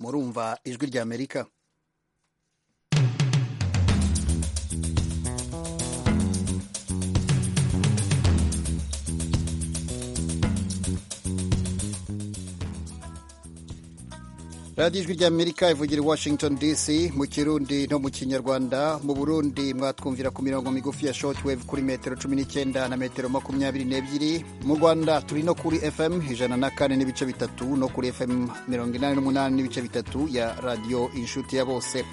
murumva ijwi rya amerika radiyo ijwi rya amerika ivugira i washington dc mu kirundi no mu kinyarwanda mu burundi mwatwumvira ku mirongo migufi ya shortwave kuri metero cumi n'icyenda na metero makumyabiri n'ebyiri mu rwanda turi no kuri fm ijana na kane n'ibice bitatu no kuri fm mirongo inani n'umunani n'ibice bitatu ya radiyo inshuti ya bose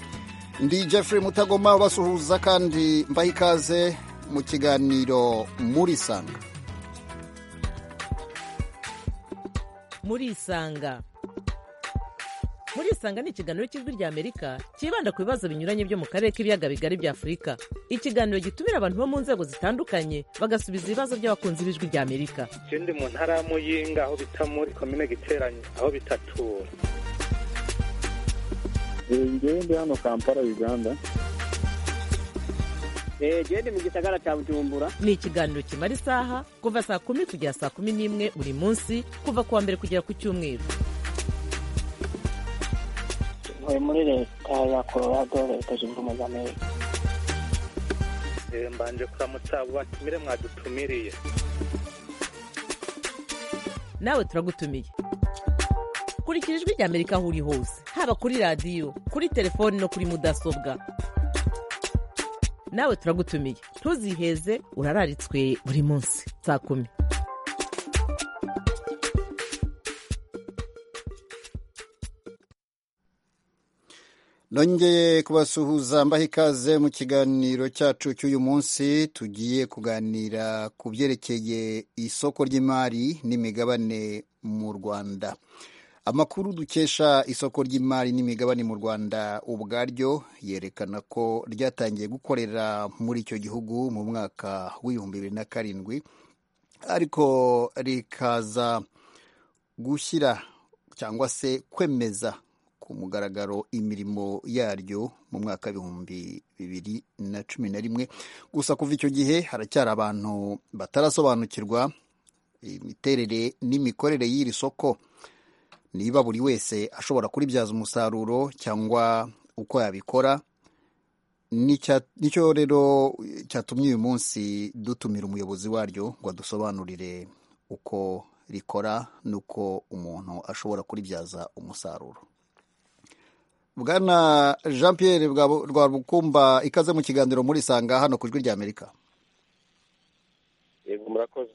ndi jeffrey mutagoma ubasuhuza kandi mbaha ikaze mu kiganiro murisanga murisanga murisanga ni ikiganiro cy'ijwi rya amerika cyibanda ku bibazo binyuranye byo mu karere k'ibiyaga bigari bya afurika ikiganiro gitumira abantu bo mu nzego zitandukanye bagasubiza ibibazo by'abakunzi b'ijwi rya amerika ikindi mu ntara ya muyinga aho bita muri komine giteranye aho bitatura ngende hano kampala uganda gende mu gisagara cya bujumbura ni ikiganiro kimara isaha kuva saa kumi kugera saa kumi n'imwe buri munsi kuva ku wa mbere kugera ku cyumweru ntuye muri leta ya colorado leta zunze ubumwe za amerika mbanje kuramutsa batumire mwadutumiriye nawe turagutumiye kurikira ijwi rya amerika aho uri hose haba kuri radiyo kuri telefoni no kuri mudasobwa nawe turagutumiye ntuziheze urararitswe buri munsi saa kumi nongeye kubasuhuza mbaha ikaze mu kiganiro cyacu cy'uyu munsi tugiye kuganira ku byerekeye isoko ry'imari n'imigabane mu rwanda amakuru dukesha isoko ry'imari n'imigabane mu rwanda ubwaryo yerekana ko ryatangiye gukorera muri icyo gihugu mu mwaka w'ibihumbi bibiri na karindwi ariko rikaza gushyira cyangwa se kwemeza ku mugaragaro imirimo yaryo mu mwaka w'ibihumbi bibiri na cumi na rimwe gusa kuva icyo gihe haracyari abantu batarasobanukirwa imiterere n'imikorere y'iri soko niba buri wese ashobora kuribyaza umusaruro cyangwa uko yabikora nicyo rero cyatumye uyu munsi dutumira umuyobozi waryo ngo adusobanurire uko rikora n'uko umuntu ashobora kuribyaza umusaruro bwana jean pierre rwabukumba ikaze mu kiganiro muri sanga hano ku ijwi rya amerika yego murakoze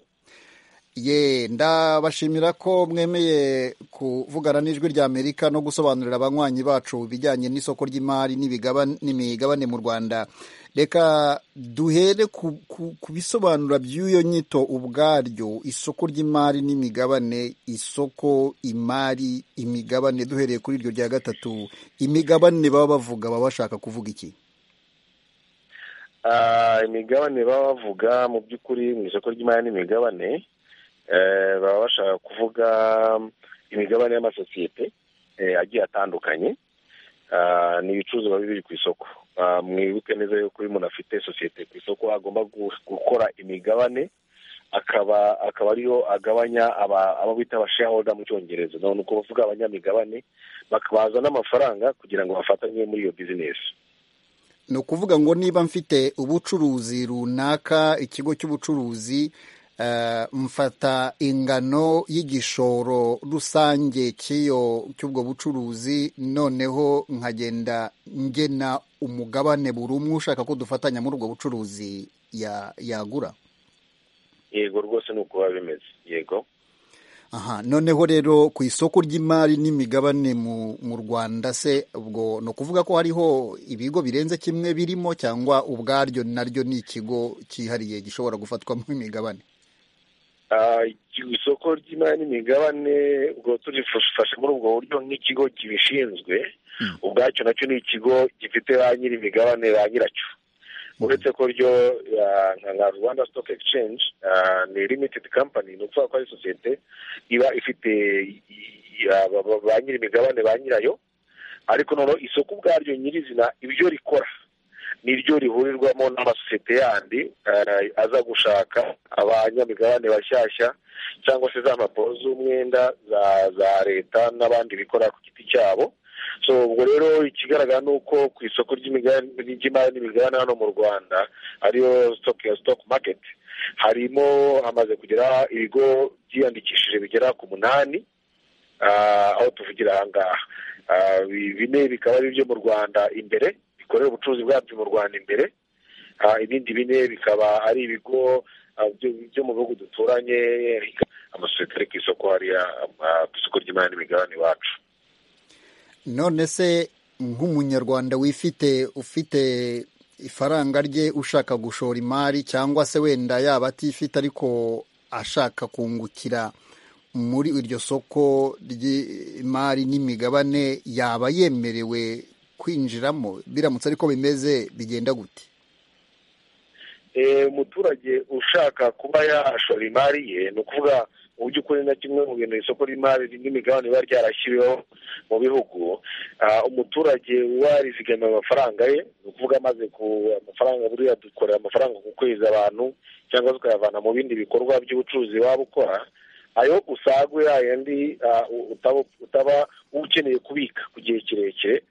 ye ndabashimira ko mwemeye kuvugana n'ijwi rya amerika no gusobanurira abanywanyi bacu ibijyanye n'isoko ry'imari n'imigabane mu rwanda reka duhere ku bisobanura by'iyo nyito ubwaryo isoko ry'imari n'imigabane isoko imari imigabane duhereye kuri iryo rya gatatu imigabane baba bavuga baba bashaka kuvuga iki imigabane baba bavuga mu by'ukuri mu isoko ry'imari n'imigabane baba bashaka kuvuga imigabane y'amasosiyete agiye atandukanye ni ibicuruzwa biba biri ku isoko mwibuke neza yuko iyo umuntu afite sosiyete ku isoko agomba gukora imigabane akaba akaba ariyo agabanya abo bita abashayahoda mu cyongereza ni uko bavuga abanyamigabane bakabaza n'amafaranga kugira ngo bafatanye muri iyo bizinesi ni ukuvuga ngo niba mfite ubucuruzi runaka ikigo cy'ubucuruzi mfata ingano y'igishoro rusange cy'iyo cy'ubwo bucuruzi noneho nkagenda ngena umugabane buri umwe ushaka ko dufatanya muri ubwo bucuruzi yagura yego rwose ni uko biba bimeze yego aha noneho rero ku isoko ry'imari n'imigabane mu rwanda se ubwo ni ukuvuga ko hariho ibigo birenze kimwe birimo cyangwa ubwaryo naryo ni ikigo cyihariye gishobora gufatwamo imigabane isoko ry'imari n'imigabane ubwo turifashe muri ubwo buryo nk'ikigo kibishinzwe ubwacyo nacyo ni ikigo gifite ba nyir'imigabane ba nyiracyo uretse ko ryo nka rwanda stock exchange ni limited company ni ukuvuga ko ari sosiyete iba ifite ba nyir'imigabane ba nyirayo ariko noneho isoko ubwaryo nyirizina ibyo rikora niryo rihurirwamo n'amasosiyete yandi aza gushaka abanyamigabane bashyashya cyangwa se za mpapuro z'umwenda za leta n'abandi bikora ku giti cyabo so ubwo rero ikigaragara ni uko ku isoko ry'imigabane ry'imari n'imigabane hano mu rwanda ariyo sitoke ya sitoke maketi harimo hamaze kugera ibigo byiyandikishije bigera ku munani ah, aho tuvugira aha ngaha Ah, bi- bine bikaba ari ibyo mu rwanda imbere bikorera ubucuruzi bwabyo mu rwanda imbere Ah, ibindi bine bikaba ari ibigo ah, byo- byo mu bihugu duturanye amasosiyete ari ku isoko hariya ah, ku isoko ry'imari n'imigabane iwacu none se nk'umunyarwanda wifite ufite ifaranga rye ushaka gushora imari cyangwa se wenda yaba atifite ariko ashaka kungukira muri iryo soko ry'imari n'imigabane yaba yemerewe kwinjiramo biramutse ariko bimeze bigenda gute Eh, umuturage ushaka kuba yashora imari ye ni ukuvuga mu by'ukuri na kimwe mu bintu isoko ry'imari n'imigabane riba ryarashyiriweho mu bihugu ah, umuturage warizigamiye amafaranga ye ni ukuvuga amaze ku amafaranga buriya dukorera amafaranga ku kwezi abantu cyangwa se ukayavana mu bindi bikorwa by'ubucuruzi waba ukora ayo usagwe yayandi ah, u- utaba utaba ukeneye kubika ku gihe kirekire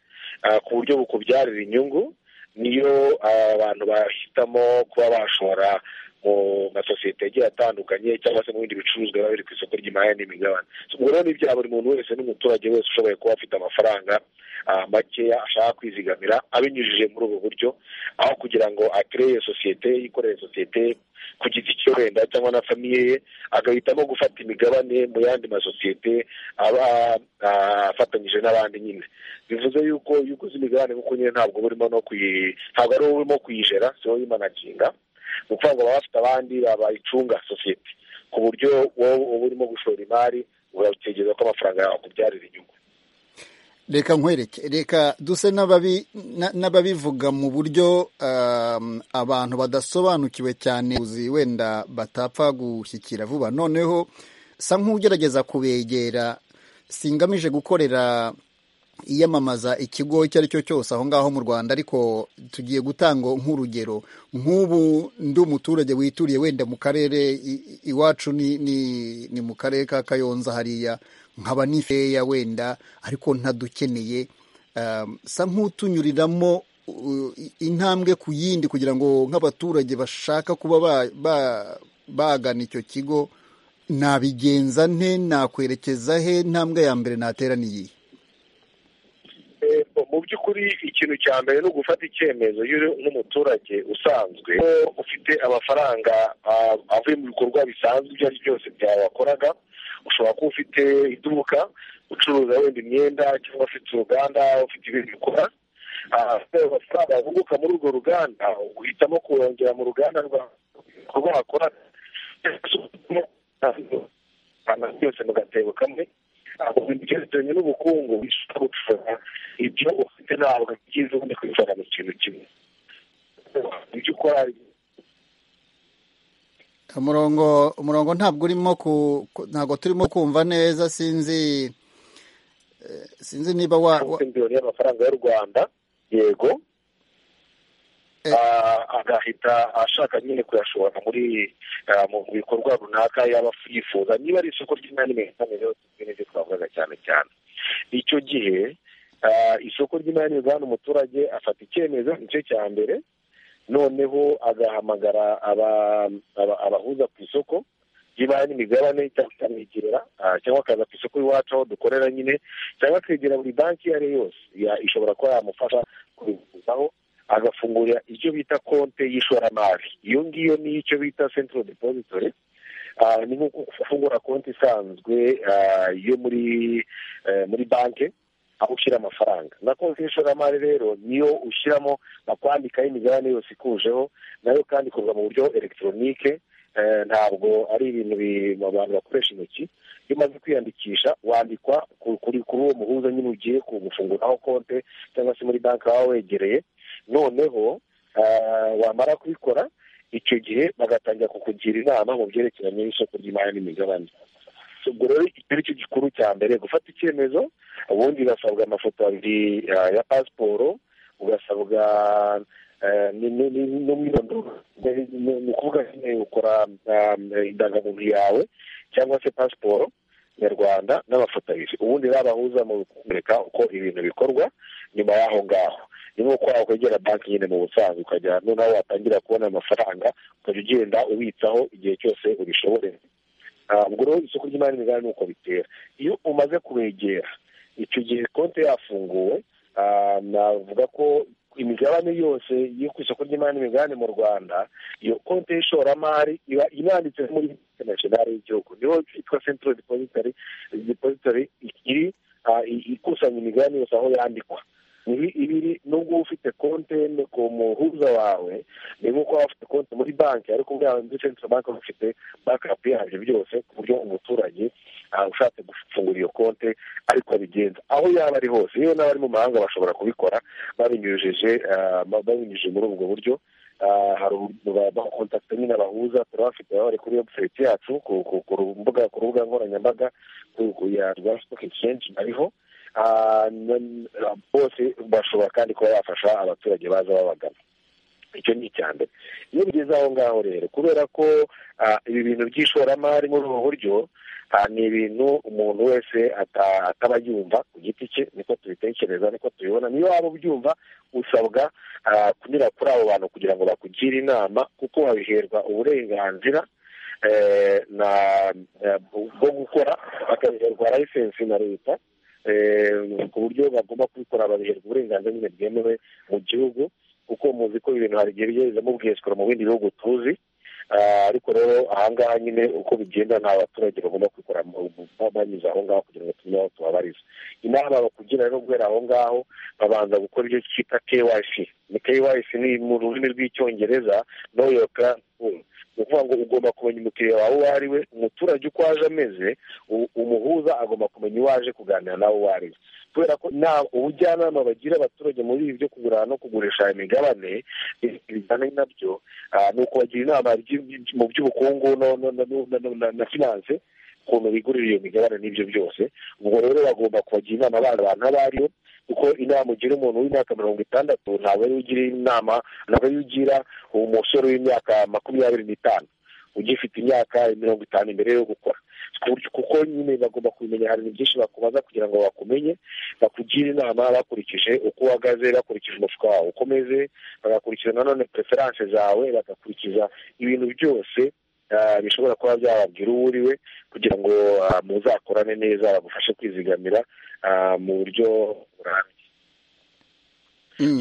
ah, ku buryo bukubyarira inyungu niyo abantu bahitamo kuba bashora mu masosiyete agiye atandukanye cyangwa se mu bindi bicuruzwa biba biri ku isoko ry'imari n'imigabane So, ubwo rero ni ibya buri muntu wese n'umuturage wese ushoboye kuba afite amafaranga ah, makeya ashaka kwizigamira abinyujije muri ubu buryo aho kugira ngo akereye sosiyete yikorere sosiyete ye ku giti cye wenda cyangwa na famiye ye agahitamo gufata imigabane mu yandi masosiyete aba ah, afatanyije n'abandi nyine bivuze yuko iyo uguze imigabane kuko nyine ntabwo uba urimo no kuyi ntabwo ari wowe urimo kuyijera si wowe uyimanaginga ni ukuvuga ngo baba bafite abandi bayicunga sosiyete ku buryo wowe uba urimo gushora imari urategereza ko amafaranga yawe akubyarira inyungu reka nkwereke reka duse n'ababi- na- n'ababivuga mu buryo um, abantu badasobanukiwe cyane uzi wenda batapfa gushyikira vuba noneho sa nk'ugerageza kubegera singamije gukorera iyamamaza ikigo icyo ari cyo cyose aho ngaho mu rwanda ariko tugiye gutanga nk'urugero nk'ubu ndi umuturage wituriye wenda mu karere i- i- iwacu ni, ni, ni mu karere ka kayonza hariya nkaba nifeya wenda ariko ntadukeneye um, sa nk'utunyuriramo uh, i- intambwe ku yindi kugira ngo nk'abaturage bashaka kuba ba- ba- bagana icyo kigo nabigenza nte nakwerekeza he intambwe ya mbere natera ni iyihe Eh, mu by'ukuri ikintu cya mbere ni ugufata icyemezo iyo uri nk'umuturage usanzwe ko ufite amafaranga ah, avuye mu bikorwa bisanzwe ibyo ari byo byose byawe wakoraga ushobora kuba ufite iduka ucuruza wenda imyenda cyangwa ufite uruganda ufite ibindi bikora amafaranga yavuguka muri urwo ruganda uhitamo kuyongera mu ruganda rwa- rw'ibikorwa wakora ahantu byose mu gatebo kamwe ahubwo ibyerekeranye n'ubukungu bishobora gucura ibyo ufite ntabwo byiza ubundi kwicara mu kintu kimwe ibyo ukora umurongo umurongo ntabwo urimo ku ku- ntabwo turimo kumva neza sinzi eh, sinzi niba wa, wa ufite miliyoni y'amafaranga y'u rwanda yego Eh. Ah, agahita ashaka nyine kuyashora muri ah, mu bikorwa runaka yaba yifuza niba ari isoko ry'imari n'imigabane yose n'ibyo twavugaga cyane cyane icyo gihe ah, isoko ry'imari n'imigabane umuturage afata icyemezo igice cya mbere noneho agahamagara aba- aba- abahuza ku isoko ry'imari n'imigabane cyangwa akamwegera ah, cyangwa akaza ku isoko iwacu aho dukorera nyine cyangwa akegera buri banki iyo ari yo yose ya- ishobora kuba yamufasha kubiguzaho agafungura icyo bita konte y'ishoramari iyo ngiyo ni icyo bita central depository Ah, ni nko gufungura konti isanzwe ah, yo muri eh, muri banki aho ushyira amafaranga na konti y'ishoramari rero niyo ushyiramo bakwandikaho imigabane yose ikujeho nayo kandi ikorwa mu buryo elegitoronike eh, ntabwo ari ibintu bi- abantu bakoresha intoki iyo umaze kwiyandikisha wandikwa ku- kuri kuri uwo muhuza nyine ugiye ku- gufunguraho konte cyangwa se muri banki waba wegereye noneho ah, wamara kubikora icyo gihe bagatangira kukugira inama mu byerekeranye n'isoko ry'imari n'imigabane So, ubwo rero icyo ari cyo gikuru cya mbere gufata icyemezo ubundi ugasabwa amafoto abiri ah, ya pasiporo ugasabwa eh, ni- ni- ni- n'umwirondoro Ni- ni ni ukuvuga nyine ukora ah, indangamuntu yawe cyangwa se pasiporo nyarwanda n'abafatanyije ubundi babahuza mu kumurika uko ibintu bikorwa nyuma y'aho ngaho ni nko kwa kwegera banki nyine mu busanzwe ukajya noneho watangira kubona amafaranga ukajya ugenda ubitsaho igihe cyose ubishoboreye ntabwo rero isoko ry'imari n'imigabane ni uko bitera iyo umaze kubegera icyo gihe konti yafunguwe navuga ko imigabane yose yo ku isoko ry'imari n'imigabane mu rwanda iyo konti y'ishoramari iba inanditse muri interinashinari y'igihugu niyo yitwa sentro depositary depositary iri ikusanya imigabane yose aho yandikwa ibiri nubwo uba ufite konti ku muhuza wawe ni nk'uko waba ufite konti muri banki ariko ubwawe muri central bank uba ufite bakapu yabyo byose ku buryo umuturage ushatse gufungura iyo konti ariko abigenza aho yaba ari hose yewe n'abari mu mahanga bashobora kubikora babinyujije babinyujije muri ubwo buryo hari bakontakita nyine bahuza turabafite bari kuri webusayiti yacu ku rubuga nkoranyambaga rwa stock exchange ariho bose bashobora kandi kuba bafasha abaturage baza babagana icyo ni icya mbere iyo bigeze aho ngaho rero kubera ko ibi bintu by'ishoramari muri ubu buryo ni ibintu umuntu wese ataba yumva ku giti cye niko tubitekereza niko tubibona niyo waba ubyumva usabwa kunyura kuri abo bantu kugira ngo bakugire inama kuko babiherwa uburenganzira bwo gukora bakabiherwa layisensi na leta ku buryo bagomba kubikora babiherwa uburenganzira nyine bwemewe mu gihugu kuko muzi ko ibintu hari igihe bigezemo bwesukura mu bindi bihugu tuzi ariko rero ahangaha nyine uko bigenda nta baturage bagomba kubikora banyuze aho ngaho kugira ngo tumenye aho tubabariza inama bakugira rero guhera aho ngaho babanza gukora ibyo twita keyisi ni keyisi ni mu rurimi rw'icyongereza noyoka ni ukuvuga ngo ugomba kumenya umukiriya wawe uwo ari we umuturage uko aje ameze umuhuza agomba kumenya uwo aje kuganira nawe uwo ari we kubera ko nta ubujyanama bagira abaturage muri ibi byo kugura no kugurisha imigabane bijyanye nabyo ni ukubagira inama mu by'ubukungu na finanse ukuntu bigurira iyo migabane n'ibyo byose ubwo rero bagomba kubagira inama abana abantu abo ari bo kuko inama ugira umuntu w'imyaka mirongo itandatu ntabwo ariwe ugira inama ntabwo ariwe ugira umusore w'imyaka makumyabiri n'itanu ugifite imyaka mirongo itanu imbere yo gukora kuko nyine bagomba kubimenya hari ibintu byinshi bakubaza kugira ngo bakumenye bakugire inama bakurikije uko uhagaze bakurikije umufuka wawe uko umeze bagakurikiza nanone pereferanse zawe bagakurikiza ibintu byose bishobora kuba byababwira uwo uri we kugira ngo muzakorane neza bagufashe kwizigamira mu buryo burambye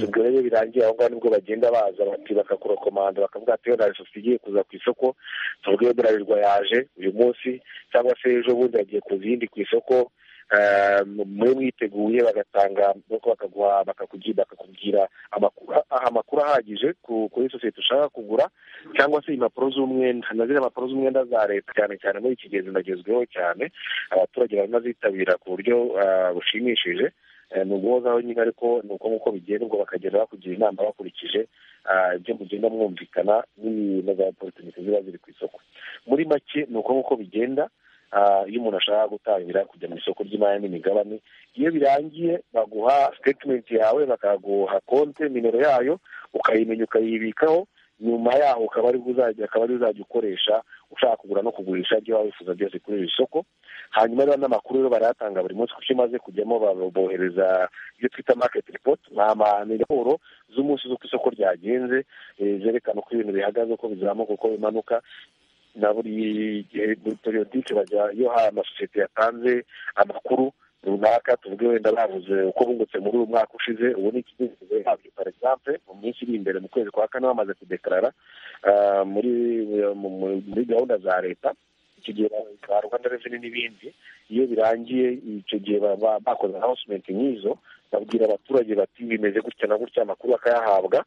ubwo rero birangiye aho ngaho nibwo bagenda baza bati bakakurokomanda bakavuga ati na sosiyete igiye kuza ku isoko tuvuge burarirwa yaje uyu munsi cyangwa se ejo bundi yagiye kuza iyindi ku isoko mube mwiteguye bagatanga nuko bakaguha bakakubwira amakuru ahagije kuri sosiyete ushaka kugura cyangwa se impapuro z'umwenda na ziriya mpapuro z'umwenda za leta cyane cyane muri iki gihe zinagezweho cyane abaturage barimo zitabira ku buryo bushimishije ni uguhozaho nyine ariko ni uko nk'uko bigenda ubwo bakagenda bakugira inama bakurikije ibyo mugenda mwumvikana n'ibintu za porutemike ziba ziri ku isoko muri make ni uko nk'uko bigenda iyo umuntu ashaka gutangira kujya mu isoko ry'imari n'imigabane iyo birangiye baguha sitetimenti yawe bakaguha konti nimero yayo ukayimenya ukayibikaho nyuma yaho ukaba ari uzajya ukoresha ushaka kugura no kugurisha ibyo waba wifuza byose kuri iri soko hanyuma rero n'amakuru rero barayatanga buri munsi kuko iyo umaze kujyamo bohereza ibyo twita maketi ripoti ni raporo z'umunsi z'uko isoko ryagenze zerekana uko ibintu bihagaze uko bizamuka uko bimanuka na buri periyodike bajya iyo hari amasosiyete yatanze amakuru runaka tuvuge wenda bavuze uko bungutse muri uyu mwaka ushize ubu ni ikigeze yabyo par exemple mu minsi iri imbere mu kwezi kwa kane bamaze kudekarara muri muri gahunda za leta icyo gihe za rwanda reveni n'ibindi iyo birangiye icyo gihe bakoze hawusimenti nk'izo babwira abaturage bati bimeze gutya na gutya amakuru bakayahabwa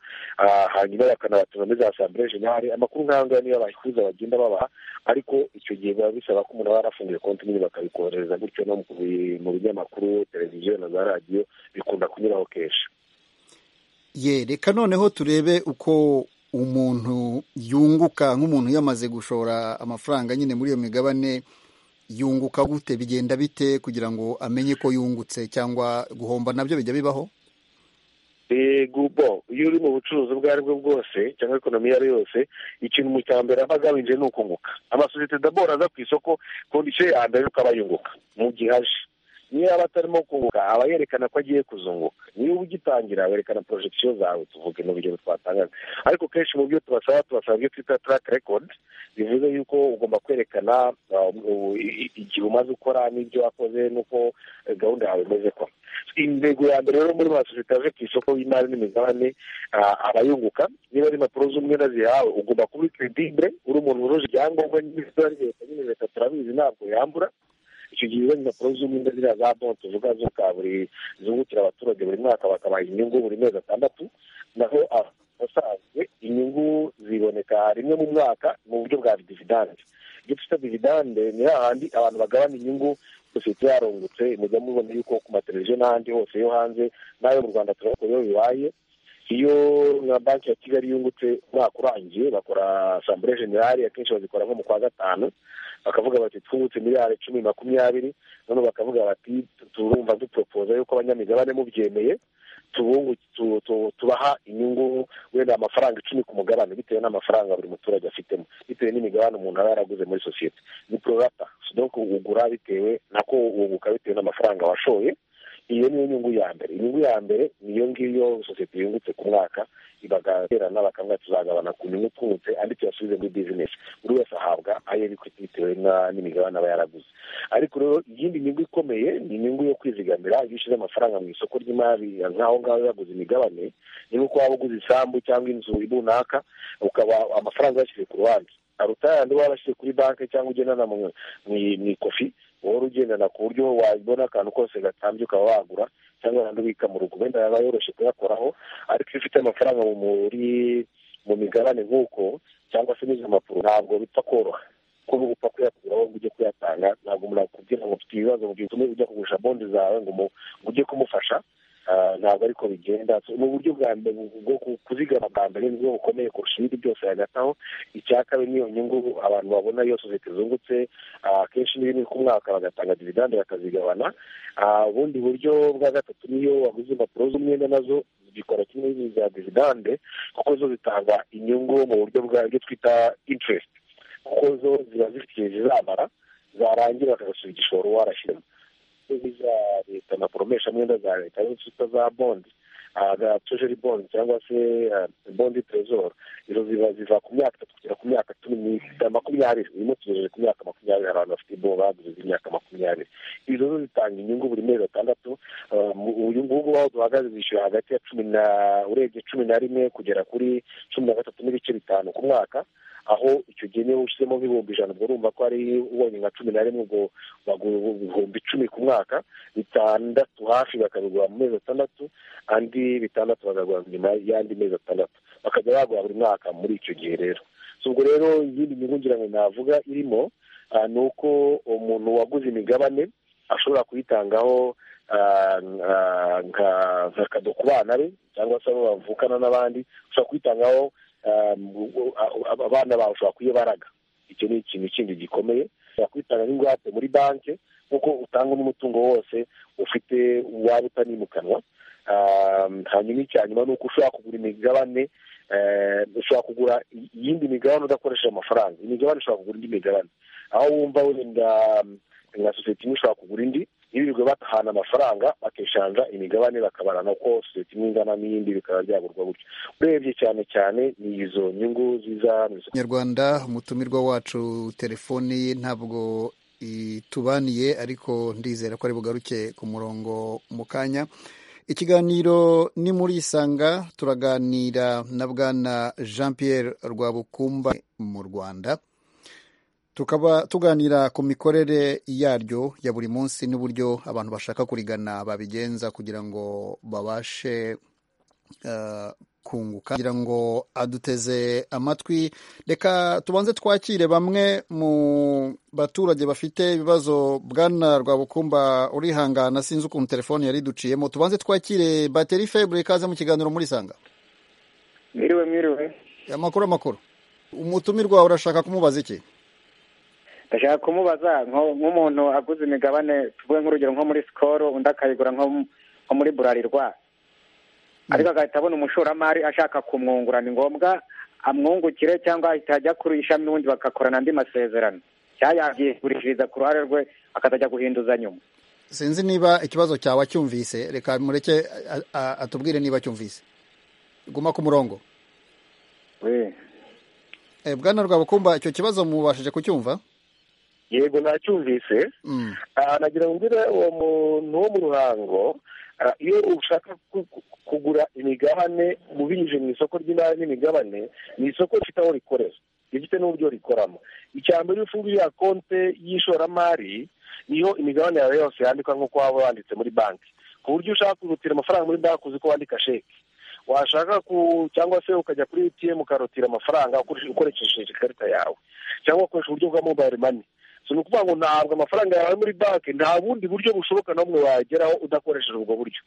hanyuma bakanabatuza muri za asambure jenali amakuru nk'aya ngaya niyo bayifuza bagenda babaha ariko icyo gihe biba bisaba ko umuntu aba yarafunguye konti nyine bakabikohereza gutyo no mu binyamakuru televiziyo na za radiyo bikunda kunyuraho kenshi ye reka noneho turebe uko umuntu yunguka nk'umuntu yamaze gushora amafaranga nyine muri iyo migabane yunguka gute bigenda bite kugira ngo amenye ko yungutse cyangwa guhomba nabyo bijya bibaho yego bo iyo uri mu bucuruzi ubwo ari bwo bwose cyangwa ekonomi iyo ari yo yose ikintu mu cya mbere aba agamije ni ukunguka amasosiyete dabora aza ku isoko kondisiyo ya mbere nuko aba yunguka mu gihe aje niyo yaba atarimo kunguka aba yerekana ko agiye kuzunguka niba ugitangira werekana porojegisiyo zawe tuvuge mu bigero twatangaga ariko kenshi mu byo tubasaba tubasaba ibyo twita tarake rekodi bivuze yuko ugomba kwerekana uh, u- i- igihe umaze ukora n'ibyo wakoze n'uko eh, gahunda yawe imeze kwa intego ya mbere rero muri masosiyete yaje ku isoko y'imari n'imigabane ah, abayunguka niba ari impapuro z'umwenda zihawe ugomba kuba uri credibure uri umuntu wujuje ibyangombwa n'ibisora leta nyine leta turabizi ntabwo yambura icyo gihe izo impapuro z'umwenda ziriya za bon tuvuga zo ka buri zungukira abaturage buri mwaka bakabaha inyungu buri mezi atandatu naho abasanzwe inyungu ziboneka rimwe mu mwaka mu buryo bwa dividande ibyo twita dividande ni hahandi abantu bagabana inyungu sosiyete yarungutse mujya mubona yuko ku mateleviziyo n'ahandi hose yo hanze n'ayo mu rwanda turabona iyo bibaye iyo nka banki ya kigali yungutse umwaka urangiye bakora asambure generale akenshi bazikora nko mu kwa gatanu bakavuga bati twungutse miliyari icumi makumyabiri noneho bakavuga bati turumva duporopoza yuko abanyamigabane mubyemeye tubungu tu- tu- tubaha inyungu wenda amafaranga icumi ku mugabane bitewe n'amafaranga buri muturage afitemo bitewe n'imigabane umuntu aba yaraguze muri sosiyete ni prorata donc ugura bitewe nako wunguka bitewe n'amafaranga washoye iyo niyo nyungu ya mbere inyungu ya mbere niyo ngiyo sosiyete yungutse ku mwaka bagaterana bakamwa tuzagabana ku nyungu twungutse andi tuyasubize muri bizinesi buri wese ahabwa ayo ekwiti bitewe na- n'imigabane aba yaraguze ariko rero iyindi nyungu ikomeye ni inyungu yo kwizigamira iyo ushyize amafaranga mu isoko ry'imari nk'aho ngaho yaguze imigabane ni nk'uko waba uguze isambu cyangwa inzu runaka ukaba amafaranga uyashyize ku ruhande aruta yandi waba washyize kuri banki cyangwa ugendana mu mu- mu ikofi wowe ugendana ku buryo wabona akantu kose gatambye ukaba wagura cyangwa ahandi ubika mu rugo wenda yaba yoroshye kuyakoraho ariko iyo ufite amafaranga mu- muri mu migabane nk'uko cyangwa se n'izo mpapuro ntabwo bipfa koroha kuba upfa kuyakura wowe ngo ujye kuyatanga ntabwo umuntu akubwira ngo mfite ibibazo mu gihe utumye ujya kugurisha bondi zawe ngo mu- ngo ujye kumufasha Ah, ntabwo ariko bigenda So, ni uburyo bwa mbere bu- bwo ku- kuzigama bwa mbere ni bwo bukomeye kurusha ibindi byose hagati aho icya kabiri niyo nyungu abantu babona iyo sosiyete zungutse ah, akenshi niba ni ku mwaka bagatanga dividande bakazigabana Ah, ubundi buryo bwa gatatu niyo waguze impapuro z'umwenda nazo zikora kimwe n'izi za dividande kuko zo zitanga inyungu mu buryo bwa byo twita interest kuko zo ziba zifite igihe zizamara zarangira bakagasubiza igishoro warashyiramo za leta na poromesha mwenda za leta arizo twita za bondi ah, za treasury bond cyangwa se ah, bondi tresor izo ziba ziva ku myaka itatu kugera ku myaka cumi n'itanu makumyabiri urimo tugejeje ku myaka makumyabiri hari abantu bafite ibo baguze z'imyaka makumyabiri izo zo zitanga inyungu buri mezi atandatu ah, mu- uyu ngubu aho duhagaze zishyura hagati ya cumi na urebye cumi na rimwe kugera kuri cumi na gatatu n'ibice bitanu ku mwaka aho icyo gihe niba ushyizemo nk'ibihumbi ijana ubwo urumva ko ari ubonye nka cumi na rimwe ubwo bagura ibihumbi icumi ku mwaka bitandatu hafi bakabigura mu mezi atandatu andi bitandatu bakagura nyuma y'andi mezi atandatu bakajya bagura buri mwaka muri icyo gihe rero So, ubwo rero iyindi nyungu ngira ngo navuga irimo ah, ni uko umuntu waguze imigabane ashobora kuyitangaho ah, ah, nka- nk'akado ku bana be cyangwa se abo bavukana n'abandi ushobora kuyitangaho um, u- u- ab- abana bawe ushobora kuyibaraga icyo ni ikintu kindi gikomeye ushobora kwitanga n'ingwate muri banki nk'uko utanga n'umutungo wose ufite waba utanimukanwa Um, hanyuma icya nyuma ni uko ushobora kugura imigabane eh, ushobora kugura i- iyindi migabane udakoresheje amafaranga imigabane ushobora kugura indi migabane aho wumva wenda um, nka sosiyete imwe ushobora kugura indi yirirwa batahana amafaranga bakishanja imigabane bakabarana uko sosiyete imwe ingana n'iyindi bikaba byagurwa gutyo urebye cyane cyane ni izo nyungu ziza mu isoko nyarwanda umutumirwa wacu telefoni ye ntabwo itubaniye ariko ndizera ko ari bugaruke ku murongo mu kanya ikiganiro ni muri isanga turaganira na bwana jean pierre rwabukumba mu rwanda tukaba tuganira ku mikorere yaryo ya buri munsi n'uburyo abantu bashaka kurigana babigenza kugira ngo babashe eh, kunguka kugira ngo aduteze amatwi reka tubanze twakire bamwe mu baturage bafite ibibazo bwana rwabukumba urihangana sinzi ukuntu telefone yari duciyemo tubanze twakire bateri febure ikaze mu kiganiro muri sanga Mwiriwe mwiriwe. amakuru amakuru umutumirwa urashaka kumubaza iki Ndashaka kumubaza nko- nk'umuntu aguze imigabane tuvuge nk'urugero nko muri Skol undi akayigura nko mu- nko muri Burarirwa. ariko agahita abona umushoramari ashaka kumwungura ni ngombwa amwungukire cyangwa ahita ajya kuri ishami ubundi bagakorana andi masezerano cyangwa yabyigurishiriza ku ruhare rwe akazajya guhinduza nyuma sinzi niba ikibazo cyawe acyumvise reka mureke a- a- atubwire niba acyumvise guma ku murongo we Eh, bwana rwabukumba icyo kibazo mubashije kucyumva yego nacyumvise Mm, Ah, nagira ngo mbwire uwo muntu wo mu ruhango ah, iyo ushaka ku- ku- kugura imigabane ubinyujije mu isoko ry'imari n'imigabane ni isoko rifite aho rikorera rifite n'uburyo rikoramo icya mbere iyo ufunguye ya konte y'ishoramari niho imigabane yawe yose yandikwa nk'uko waba wanditse muri banki ku buryo ushaka kurutira amafaranga muri banki uzi ko wandika sheke washaka ku cyangwa se ukajya kuri atm ukarutira amafaranga ukoresheje- ukoresheje ikarita yawe cyangwa ukoresha uburyo bwa mobile money so ni ukuvuga ngo ntabwo amafaranga yawe ari muri banki nta bundi buryo bushoboka n'umwe wageraho udakoresheje ubwo buryo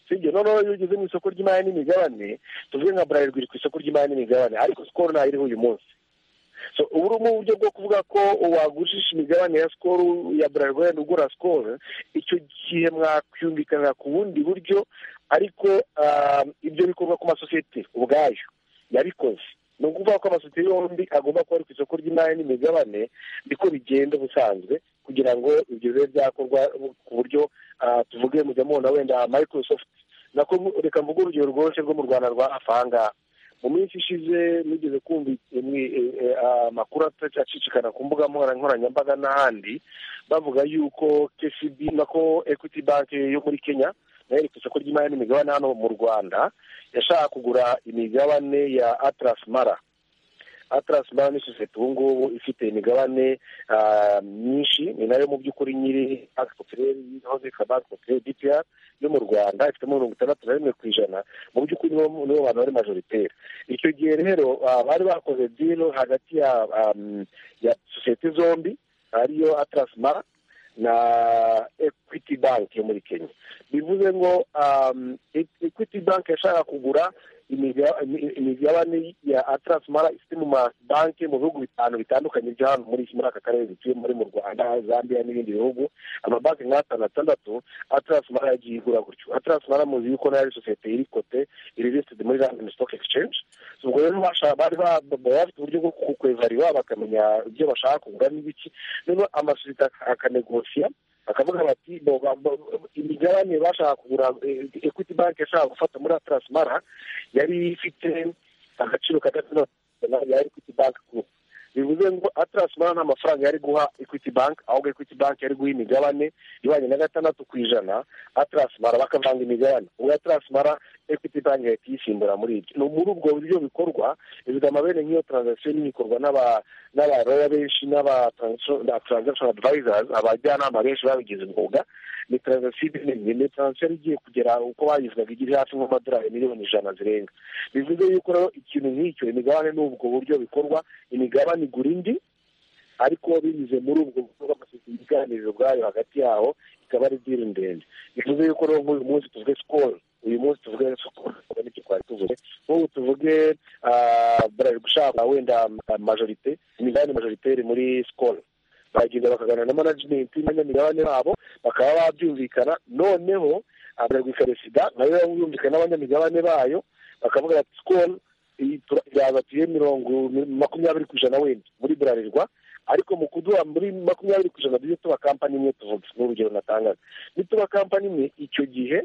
sibyo noneho iyo ugeze mu isoko ry'imari n'imigabane tuvuge nka burarirwa iri ku isoko ry'imari n'imigabane ariko sikoro ntayo iriho uyu munsi so ubu ni uburyo bwo kuvuga ko wagurisha imigabane ya sikoro ya burarirwa wenda ugura sikoro icyo gihe mwakumvikanira ku bundi buryo ariko ah, ibyo bikorwa ku masosiyete ubwayo yabikoze ni ukuvuga ko amasosiyete yombi agomba kuba ari ku isoko ry'imari n'imigabane niko bigenda ubusanzwe kugira ngo ibyo bibe byakorwa ku buryo ah, tuvuge mujya mubona wenda microsoft nako reka mvuge urugero rworoshye rwo mu rwanda rwa hafi aha ngaha mu minsi ishize mugeze kumva eh, mwi- eh, eh, amakuru acicikana ku mbuga nkoranyambaga n'ahandi bavuga yuko kcb nako equity bank yo muri kenya nayo iri ku isoko ry'imari n'imigabane hano mu rwanda yashaka kugura imigabane ya atlas mara atlas mara ni sosiyete ubu ngubu ifite imigabane ah, myinshi ni nayo mu by'ukuri nyiri banki popireri yahoze yitwa banki popireri bpr yo mu rwanda ifitemo mirongo itandatu na rimwe ku ijana mu by'ukuri nibo nibo bantu bari majoritaire icyo gihe rero ah, bari bakoze dilo hagati ya um, ya sosiyete zombi ariyo atlas mara na equity bank yo muri kenya bivuze ngo um, E- equity bank yashaka kugura imiga- imi- imigabane ya atlas mara ifite mu mabanki mu bihugu bitanu bitandukanye byo hano muri muri aka karere dutuye muri mu rwanda zambia n'ibindi bihugu amabanki nk'atanu atandatu atlas mara yagiye igura gutyo atlas mara muzi yuko nayo ari sosiyete iri kote iri listed muri london stock exchange So, ubwo rero basha- bari ba- ba- bafite uburyo bwo kukwevariwa bakamenya ibyo bashaka kugura n'ibiki noneho amasosiyete ak- akanegosiya bakavuga bati bo- ba- bo- imigabane bashaka kugura eh, equity bank yashaka gufata muri atlas mara yari ifite agaciro kadafite ya equity bank group bivuze ngo atlas mara nta mafaranga yari guha equity bank ahubwo equity bank yari guha imigabane ibanye na gatandatu ku ijana atlas mara bakavanga imigabane ubwo atlas mara equity bank yahita iyisimbura muri ibyo ni muri ubwo buryo bikorwa izigama amabere nk'iyo transaction nini ikorwa n'aba- n'abaroya benshi n'aba transaction na transaction advisors abajyanama benshi babigize umwuga ni transaction nini ni transaction igiye kugera uko bayivugaga igi hafi nk'amadolari miliyoni ijana zirenga bivuze yuko rero ikintu nk'icyo imigabane ni ubwo buryo bikorwa imigabane igura indi ariko binyuze muri ubwo buryo bw'amasosiyete ibiganiro ubwayo hagati yaho ikaba ari diri ndende bivuze yuko rero nk'uyu munsi tuvuge sikoro uyu munsi tuvuge sikoro n'icyo twari tuvuze nk'ubu tuvuge ah, bari gushaka wenda ah, majorite imigabane majoritaire muri sikoro baragenda bakaganira na management n'abanyamigabane babo bakaba babyumvikana noneho abaragwika resida nayo yumvikana n'abanyamigabane bayo bakavuga bati sikoro yazatiye mirongo makumyabiri ku ijana wenda muri burarirwa ariko mu kuduha muri makumyabiri ku ijana tujye tuba kampani imwe tuvuga ni urugero natangaga nituba kampani imwe icyo gihe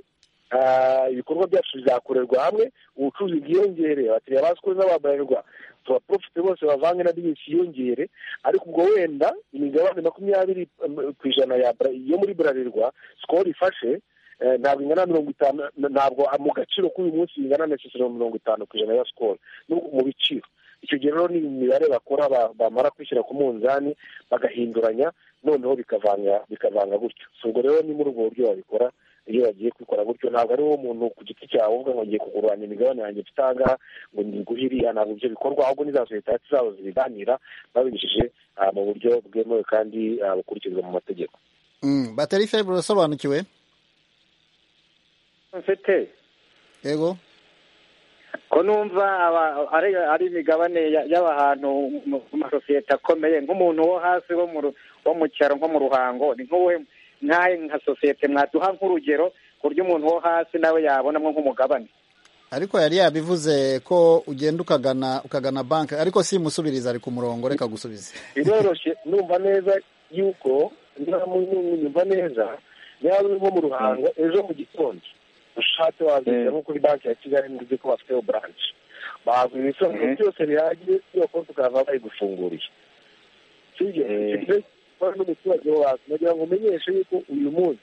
ah, ibikorwa byacu bizakorerwa hamwe ubucuruzi bwiyongere abakiriya ba sikoro n'ababarirwa tubaprofite bose bavange na bizinesi yiyongere ariko ubwo wenda imigabane makumyabiri em, ku ijana ya Bra- yo muri burarirwa sikoro ifashe eh, ntabwo ingana na mirongo itanu na- ntabwo mu gaciro k'uyu munsi ingana na sesero mirongo itanu ku ijana ya sikoro n'ubwo mu biciro icyo gihe rero ni imibare bakora ba- bamara kwishyira ku munzani bagahinduranya noneho bikavanga bikavanga gutyo So, ubwo rero ni muri ubwo buryo babikora iyo bagiye kubikora gutyo ntabwo ari wowe muntu ku giti cyawe uvuga ngo ngiye kuguranya imigabane yanjye mfite aha ngaha ngo niguhe iriya ntabwo ibyo bikorwa ahubwo ni za sosiyete zabo zibiganira babinyujije ah, mu buryo bwemewe kandi ah, bukurikizwa mu mategeko mm, bateri febre urasobanukiwe mfite yego ko numva aba- ari ari imigabane ya- y'abantu mu- mu masosiyete akomeye nk'umuntu wo hasi wo mu ru- wo mu cyaro nko mu ruhango ni nk'uwe nk'ahe nka sosiyete mwaduha nk'urugero ku buryo umuntu wo hasi nawe yabonamo nk'umugabane ariko yari yabivuze ko ugenda ukagana ukagana banki ariko simusubiriza ari ku murongo reka gusubiza biroroshye numva neza yuko nyumva neza yaba uri nko mu ruhango ejo mu gitondo ushatse wazigera nko kuri banki ya kigali nzi ko bafiteho buranshi baguha ibisobanuro byose bihagije iyo konti ukava bayigufunguriye sibyo ikora n'umuturage wawe nagira ngo umenyeshe yuko uyu munsi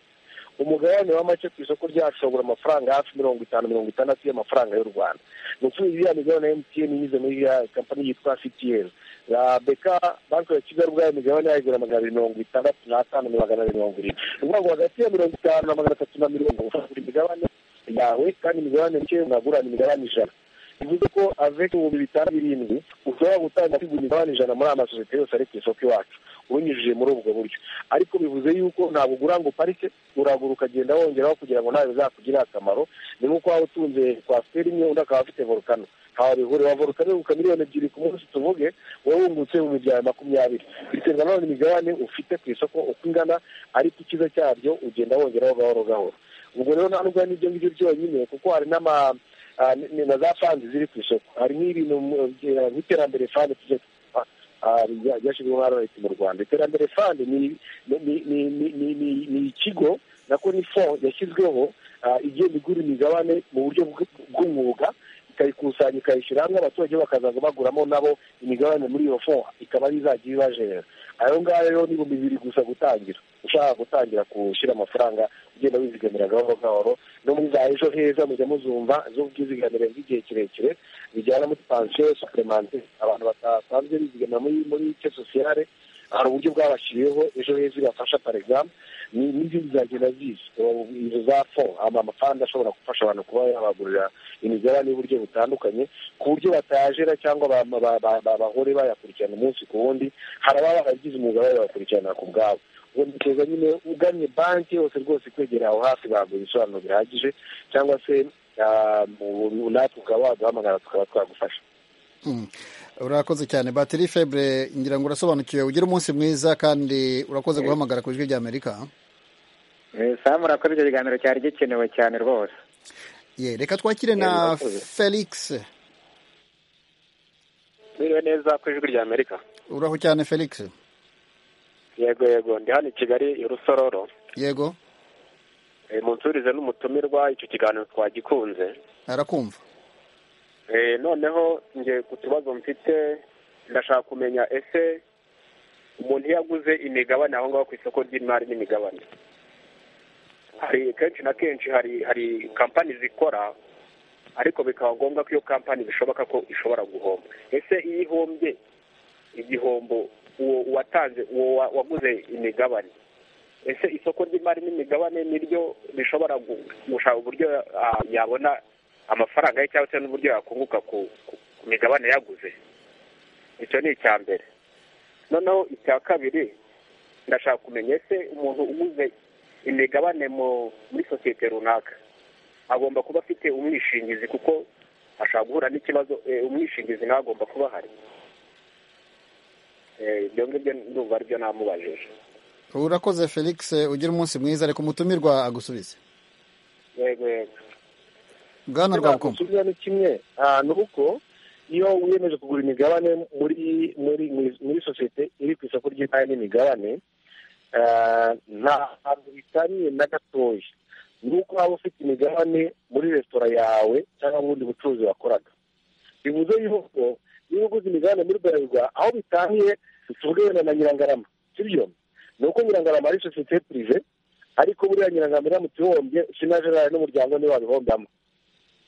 umugabane wa make ku isoko ryacu uragura amafaranga hafi mirongo itanu mirongo itandatu y'amafaranga y'u rwanda ni ukuvuga iriya migabane ya emutiyeni inyuze muri iriya kampani yitwa sitiyeni ya beka banki ya kigali ubwayo imigabane yayigura magana abiri mirongo itandatu n'atanu na magana abiri mirongo irindwi ni ukuvuga ngo hagati ya mirongo itanu na magana atatu na mirongo ufata imigabane yawe kandi imigabane mike mwagurana imigabane ijana bivuze ko aveke ibihumbi bitanu birindwi ushobora gutanga kugura imigabane ijana muri aya masosiyete yose ari ku isoko iwacu ubinyujije muri ubwo buryo ariko bivuze yuko ntabwo ugura ngo uparike uragura ukagenda wongeraho kugira ngo nawe bizakugirire akamaro ni nk'uko waba utunze kwasiteri imwe undi akaba afite volukano ntawe bihurira volukano iruka miliyoni ebyiri ku munsi tuvuge wowe wungutse mu miryango makumyabiri biterwa nanone imigabane ufite ku isoko uko ingana ariko icyiza cyaryo ugenda wongeraho gahoro gahoro ubwo rero nta n'ubwo n'ibyo ngibyo byonyine kuko hari n'ama na za fandi ziri ku isoko hari n'ibintu nk'iterambere fandi tujya ryashyizweho na leta mu rwanda iterambere fandi ni ikigo nako ni fo yashyizweho igenda igura imigabane mu buryo bw'umwuga ikayikusanya ikayishyira hamwe abaturage bakazaza baguramo nabo imigabane muri iyo fo ikaba ari izajya ibajerera ayo ngayo rero ni ibihumbi bibiri gusa gutangira ushaka gutangira gushyira amafaranga ugenda wizigamira gahoro gahoro no muri za ejo heza mujya muzumva z'ubwizigamire bw'igihe kirekire bijyana muri pansiyo supuremanti abantu batasanzwe bizigamira muri muri ke sosiyale hari uburyo bwabashyiriweho ejo heza ibafasha paregaramu n'izindi zagenda ziza izo za fo amafaranga ashobora gufasha abantu kuba yabagurira imigabane y'uburyo butandukanye ku buryo batajera cyangwa bahore bayakurikirana umunsi ku wundi hari ababa baragize umwuga bayakurikirana ku bwabo ubwo nyine uganye banki yose rwose ikwegera aho hafi baguha ibisobanuro bihagije cyangwa se natwe ukaba waduhamagara tukaba twagufasha urakoze cyane batiri febre ngira ngo urasobanukiwe ugire umunsi mwiza kandi urakoze guhamagara ku ijwi ry'amerika samu urakoze icyo kiganiro cyari gikenewe cyane rwose ye reka twakire na felix mwiriwe neza ku ijwi ry'amerika uraho cyane felix yego yego ndi hano i kigali i rusororo yego munsurize n'umutumirwa icyo kiganiro twagikunze arakumva noneho ngiye ku kibazo mfite ndashaka kumenya ese umuntu iyo aguze imigabane aho ngaho ku isoko ry'imari n'imigabane hari kenshi na kenshi hari hari kampani zikora ariko bikaba ngombwa ko iyo kampani bishoboka ko ishobora guhomba ese iyo ihombye igihombo uwo watanze uwo waguze imigabane ese isoko ry'imari n'imigabane niryo rishobora gushaka uburyo yabona amafaranga ye cyangwa se n'uburyo yakunguka ku migabane yaguze icyo ni icya mbere noneho icya kabiri ndashaka kumenya ese umuntu uguze imigabane muri sosiyete runaka agomba kuba afite umwishingizi kuko ashobora guhura n'ikibazo umwishingizi nawe agomba kuba ahari ibyo ngibyo ndumva aribyo namubajije urakoze felix ugira umunsi mwiza reka umutumirwa agusubize yego yego bwana rwabukumva gusubiza ni kimwe ni uko iyo wiyemeje kugura imigabane muri muri muri sosiyete iri ku isoko ry'imari n'imigabane nta hantu bitaniye na gatoya ni uko waba ufite imigabane muri resitora yawe cyangwa mu bundi bucuruzi wakoraga bivuze yuko niba uguze imigabane muri bralirwa aho bitaniye tuvuge wenda na nyirangarama sibyo ni uko nyirangarama ari sosiyete pirive ariko buriya nyirangarama tuhombye sinajerari n'umuryango niwe wabihombamo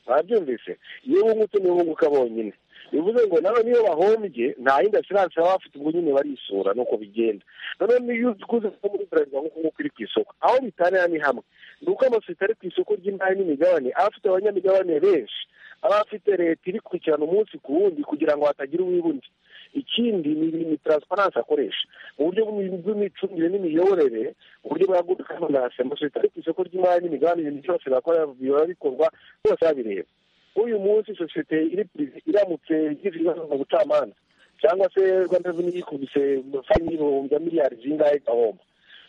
babyumvise iyo wungutse niwe wunguka bonyine bivuze ngo nawe niyo bahombye nta yindi asiranse baba bafite ubwo nyine barisura nuko bigenda noneho niyo uguze nko muri bralirwa nk'uko nguko iri ku isoko aho bitanira ni hamwe ni uko amasosiyete ari ku isoko ry'imari n'imigabane aba afite abanyamigabane benshi aba afite leta iri gukurikirana umunsi ku wundi kugira ngo hatagira uwibundi ikindi ni taransifaranse akoresha mu buryo bw'imicungire n'imiyoborere uburyo bwa gudu kamanase amasosiyete ari ku isoko ry'imari n'imigabane ibintu byose biba bikorwa byose babireba nk'uyu munsi sosiyete iri pirive iramutse igize ibibazo mu bucamanza cyangwa se rwanda reveni yikubise fayini y'ibihumbi miliyari zingahe igahomba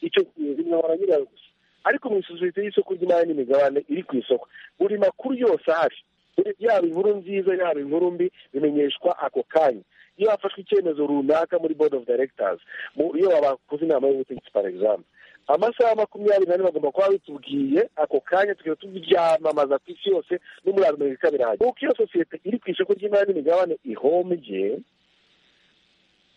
icyo binabara nyirayo gusa ariko mu isosiyete y'isoko ry'imari n'imigabane iri ku isoko buri makuru yose ahari yaba inkuru nziza yaba inkuru mbi bimenyeshwa ako kanya iyo hafashwe icyemezo runaka muri board of directors iyo babakoze inama y'ubutegetsi par exemple amasaha makumyabiri n'ane bagomba kuba bitubwiye ako kanya tukaba tubyamamaza ku isi yose no muri amerika birahagera kuko iyo sosiyete iri ku isoko ry'imari n'imigabane ihombye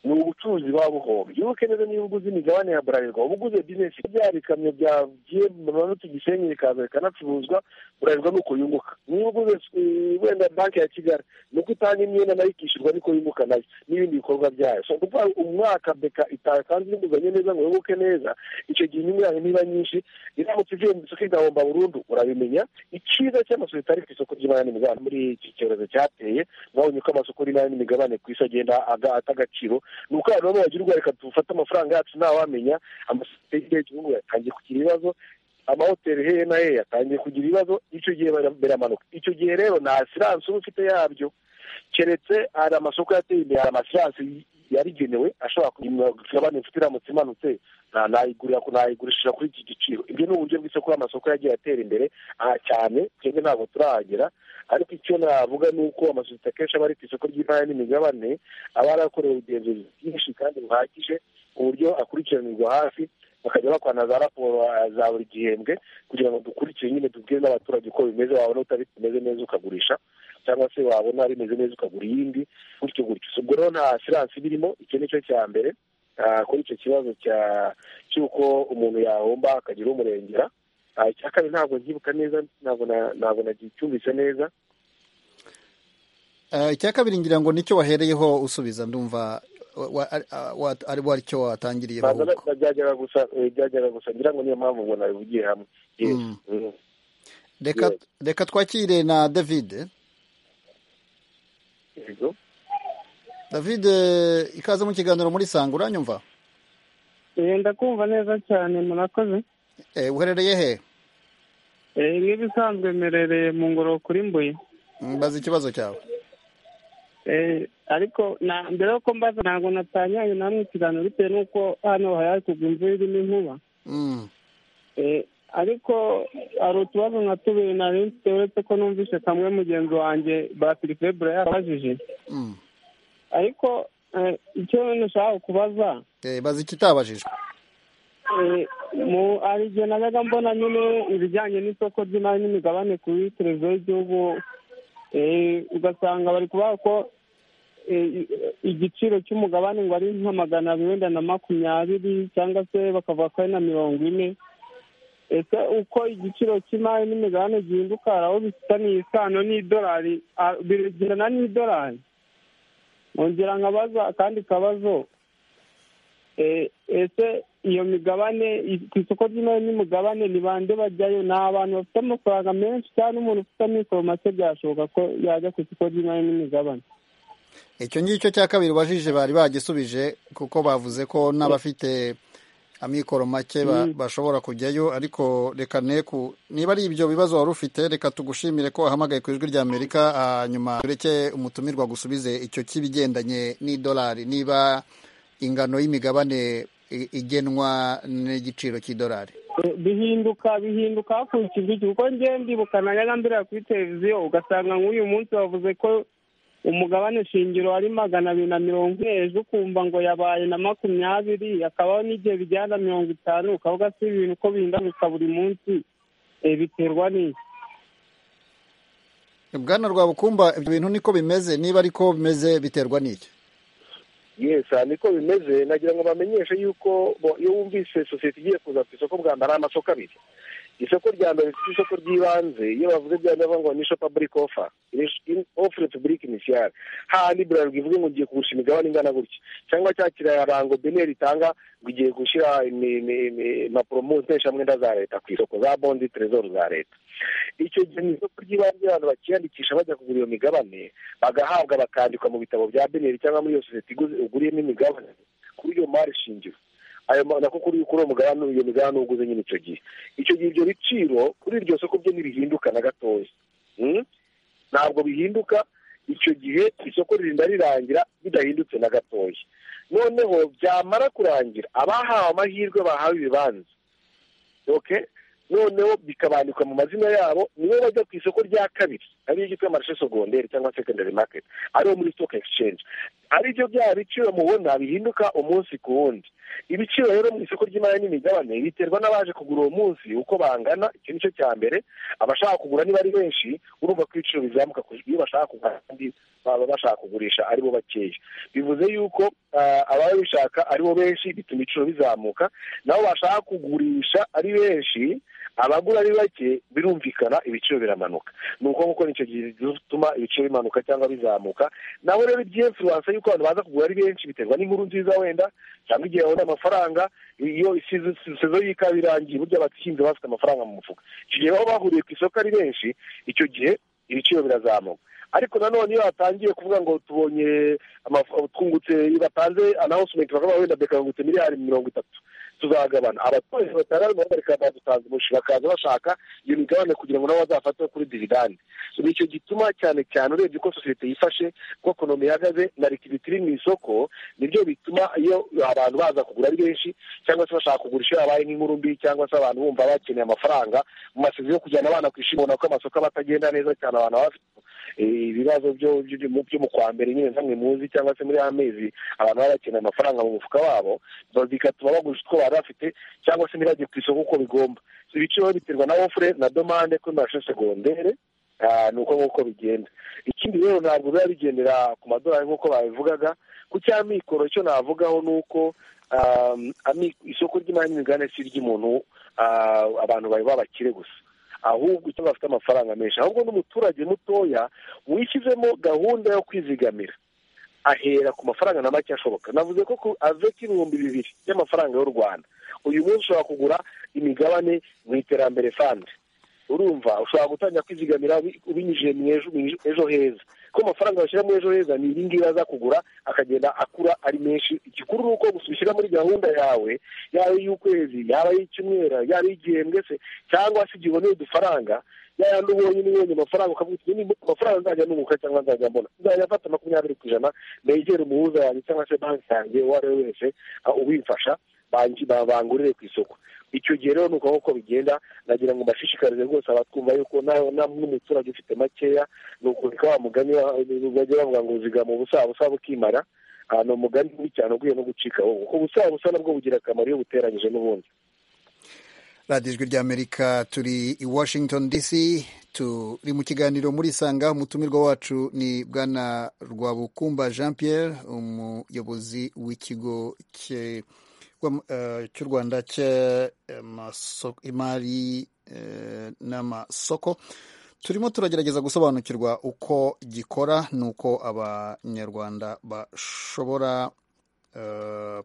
ni ubucuruzi buba buhombye iyo neza niba uguze imigabane ya burarirwa uba uguze bizinesi bya bikamyo byagiye mu manutu gisenyi bikaza bikanacuruzwa burarirwa ni uko yunguka niba uguze wenda banki ya kigali ni uko itanga imyenda nayo ikishyurwa niko yunguka nayo n'ibindi bikorwa byayo so kuko umwaka beka itatanze inguzanyo neza ngo yunguke neza icyo gihe inyungu yayo niba nyinshi iramutse ivuye mu isoko igahomba burundu urabimenya icyiza cy'amasosiyete ari ku isoko ry'imari n'imigabane muri iki cyorezo cyateye mwabonye ko amasoko y'imari n'imigabane ku isi agenda aga- ata agaciro ni uko abantu bagira ubwo reka dufate amafaranga yacu ntawamenya amasosiyete y'igihe cy'igihugu yatangiye kugira ibibazo amahoteli heye na heye yatangiye kugira ibibazo icyo gihe bara- biramanuka icyo gihe rero nta siransi uba ufite yabyo keretse hari amasoko yateye imbere hari amasiransi yarigenewe ashobora kugira imigabane mfite iramutse imanutse na- nayigurira nayigurishije kuri iki giciro ibyo ni uburyo bw'isoko y'amasoko yagiye atera imbere aha cyane twebwe ntabwo turahagera ariko icyo navuga ni uko amasosiyete akenshi aba ari ku isoko ry'imari n'imigabane aba yarakorewe ubugenzuzi bwinshi kandi buhagije ku buryo akurikiranirwa hafi bakajya bakwana za raporo ah, za buri gihembwe kugira ngo dukurikire nyine tubwire n'abaturage uko bimeze wabona utari bimeze neza ukagurisha cyangwa se wabona bimeze neza ukagura iyindi gutyo gutyo ubwo rero nta siransi iba irimo icyo ni cyo cya mbere ah, kuri icyo kibazo cya cy'uko umuntu yahomba akagira umurengera Ah, icya kabiri ntabwo nkibuka neza ntabwo na- ntabwo nacyumvise neza Eh, icya kabiri ngira ngo nicyo wahereyeho usubiza ndumva wa- wa- ah, wa- ari ari cyo watangiriyeho banza ahubwo byajyaga gusa eh, byajyaga gusa ngira ngo niyo mpamvu ngo nabivugiye hamwe Yes. Mm. Mm. reka Yes. reka twakire na david Yego. david eh, ikaze mu kiganiro muri sanga uranyumva ndakumva neza cyane murakoze Eh, uherereye he Eh, nk'ibisanzwe mmerereye mu ngoro kuri mbuye mbaza ikibazo cyawe Eh, ariko na- mbere yuko mbaza ntabwo natanyanye namwe ikiganiro bitewe n'uko hano hari kugwa imvura irimo inkuba Mm. Eh, ariko hari utubazo nka tubiri nari mfite uretse ko numvise kamwe mugenzi wanjye batirifebure yakabajije Mm. ariko eh, icyo nashaka kubaza Eh, baza ikitabajijwe Eh, mu hari igihe najyaga mbona nyine ibijyanye n'isoko ry'imari n'imigabane kuri televiziyo y'igihugu eh, ugasanga bari kuvuga ko eh, igiciro cy'umugabane ngo ari nka magana abiri wenda na makumyabiri cyangwa se bakavuga ko ari na mirongo ine ese uko igiciro cy'imari n'imigabane gihinduka hari aho bifitaniye isano n'idolari ah, bigendana n'idolari nkongera nkabaza akandi kabazo Eh, ese iyo migabane i- ku isoko ry'imari n'imigabane ni bande bajyayo ni abantu bafite amafaranga menshi cyangwa n'umuntu ufite amikoro make byashoboka ko yajya ku isoko ry'imari n'imigabane icyo ngicyo cya kabiri bajije bari bagisubije kuko bavuze ko n'abafite amikoro make ba- Mm. bashobora kujyayo ariko reka ne ku niba ari ibyo bibazo wari ufite reka tugushimire ko wahamagaye ku ijwi ry'amerika hanyuma tureke umutumirwa gusubize icyo cy'ibigendanye n'idolari niba ingano y'imigabane i- igenwa n'igiciro cy'idolari Eh, bihinduka bihinduka hakurikijwe iki kuko njyewe ndibuka najyaga mbireba kuri televiziyo ugasanga nk'uyu munsi bavuze ko umugabane shingiro ari magana abiri na mirongo ine ejo ukumva ngo yabaye na makumyabiri hakabaho n'igihe bijyana na mirongo itanu ukavuga si ibintu uko bihinduka buri munsi eh, biterwa n'iki bwana rwabukumba ibyo bintu niko bimeze niba ariko bimeze biterwa n'iki yes aha niko bimeze nagira ngo bamenyeshe yuko bo- iyo wumvise sosiyete igiye kuza ku isoko bwa mbere hari amasoko abiri isoko rya mbere rifite isoko ry'ibanze iyo bavuze bya mbere bavuga ngo nisho public offer Inisho- in- offre public initial hahandi burarirwa ivuge ngo ngiye kugurisha imigabane ingana gutya cyangwa cya kirarango beneri itanga ngo igiye gushyira imi- imi- imi- impapuro mpuzamwenda za leta ku isoko za bondi trezoro za leta icyo gihe mu isoko ry'ibanze abantu bakiyandikisha bajya kugura iyo migabane bagahabwa bakandikwa mu bitabo bya beneri cyangwa muri iyo sosiyete iguze- uguriyemo imigabane kuri iyo mari shingiro ayo ma- nako kuri kuri uwo mugabane iyo migabane uguze nyine icyo gihe icyo gihe ibyo biciro kuri iryo soko byo ntibihinduka na gatoya Mm? ntabwo bihinduka icyo gihe isoko ririnda rirangira bidahindutse na gatoya noneho byamara kurangira abahawe amahirwe bahawe ibibanza ok noneho bikabandikwa mu mazina yabo nibo bajya ku isoko rya kabiri ariyo ryitwa marishe segonderi cyangwa secondary market ariyo muri stock exchange aribyo bya biciro mubona bihinduka umunsi ku wundi ibiciro rero mu isoko ry'imari n'imigabane biterwa n'abaje kugura uwo munsi uko bangana icyo ni cyo cya mbere abashaka kugura niba ari benshi urumva ko ibiciro bizamuka ku- iyo bashaka kugura kandi baba bashaka kugurisha ari bo bakeya bivuze yuko ah, ababa bishaka ari bo benshi bituma ibiciro bizamuka nabo bashaka kugurisha ari benshi abagura ari bake birumvikana ibiciro biramanuka ni uko nguko nicyo gihe bituma ibiciro bimanuka cyangwa bizamuka naho rero iby'iyo influence y'uko abantu baza kugura ari benshi biterwa n'inkuru nziza wenda cyangwa igihe babona amafaranga iyo isizo y'ikawa irangiye burya abahinzi bafite amafaranga mu mufuka icyo gihe baba bahuriye ku isoko ari benshi icyo gihe ibiciro birazamuka ariko nanone iyo batangiye kuvuga ngo tubonye amaf- twungutse batanze announcement bakavuga ngo wenda beka bungutse miliyari mirongo itatu tuzagabana abaturage batanga bahagarika badutanze umushi bakaza bashaka iyo migabane kugira ngo nabo bazafate kuri dividande ni icyo gituma cyane cyane urebye uko sosiyete yifashe uko ekonomi ihagaze na likiditi iri mu isoko nibyo bituma iyo abantu baza kugura ari benshi cyangwa se bashaka kugurisha iyo habaye nk'inkuru mbi cyangwa se abantu bumva bakeneye amafaranga mu masezerano yo kujyana abana ku ishuri ubona ko amasoko aba atagenda neza cyane abantu baba bafite eh, ibibazo byo- byo mu- byo mu kwa mbere nyine namwe muzi cyangwa se muri ya mezi abantu baba bakeneye amafaranga mu mufuka wabo ba- bigatuma bagurisha utwo bari bafite cyangwa se ntibajye ku isoko uko bigomba ibiciro biterwa na ofure na domande kuri marashe segondere Ah, ni uko nguko bigenda ikindi rero ntabwo biba bigendera ku madolari nk'uko babivugaga ku cy'amikoro cyo navugaho ni uko um, ami- isoko ry'imari n'imigabane si iry'umuntu ah, abantu bari babakire gusa ahubwo icyo bafite amafaranga menshi ahubwo n'umuturage mutoya wishyizemo gahunda yo kwizigamira ahera ku mafaranga na make ashoboka navuze ko ku aveti ibihumbi bibiri y'amafaranga y'u rwanda uyu munsi ushobora kugura imigabane mu iterambere fandi urumva ushobora gutangira kwizigamira ubi- ubinyujije mu ejo mu ejo- ejo heza ko amafaranga bashyira muri ejo heza ni ibingibi aza kugura akagenda akura ari menshi igikuru ni uko gusa ubishyira muri gahunda yawe yaba iy'ukwezi yaba iy'icyumweru yaba iy'igihembwe se cyangwa se igihe uboneye udufaranga ya yandi ubonye n'ubonye amafaranga ukavuga uti "Niba amafaranga nzajya nunguka cyangwa nzajya mbona nzajya afata makumyabiri ku ijana negere umuhuza yanjye cyangwa se banki yanjye uwo ari we wese ah, ubimfasha bangi- ba- bangurire ku isoko icyo gihe rero ni uko nguko bigenda nagira ngo mbashishikarize rwose abatwumva yuko nawe na- n'umuturage ufite makeya ni ukureka wa mugani wa- bajya bavuga ngo uzigama ubusa busa bukimara Ah, ni umugani mubi cyane uguye no gucika wowe kuko ubusa busa nabwo bugira akamaro iyo buteranyije n'ubundi radiyo ijwi ry'amerika turi i washington dc turi mu kiganiro muri isanga umutumirwa wacu ni bwana rwabukumba jean pierre umuyobozi w'ikigo cye- wa- eh, cy'u rwanda cy'imari n'amasoko turimo turagerageza gusobanukirwa uko gikora n'uko abanyarwanda bashobora eh,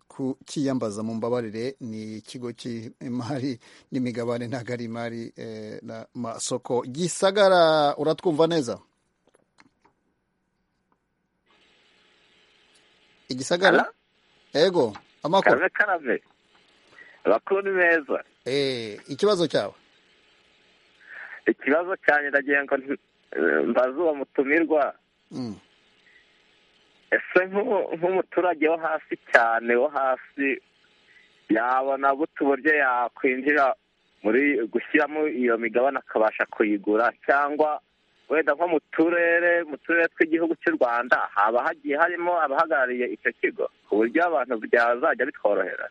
kukiyambaza mu mbabarire ni ikigo cy'imari n'imigabane ntabwo ari imari eh, n'amasoko gisagara uratwumva neza igisagara Ala, ego amakuru kabe karame abakuru ni beza eh, ikibazo cyawe ikibazo cyanjye ndagira ngo nti- eh, mbaze uwo mutumirwa Mm. ese nk'u- nk'umuturage wo hasi cyane wo hasi yabona gute uburyo yakwinjira muri gushyiramo iyo migabane akabasha kuyigura cyangwa wenda nko mu turere mu turere tw'igihugu cy'u rwanda haba hagiye harimo abahagarariye icyo kigo ku buryo abantu byazajya bitworohera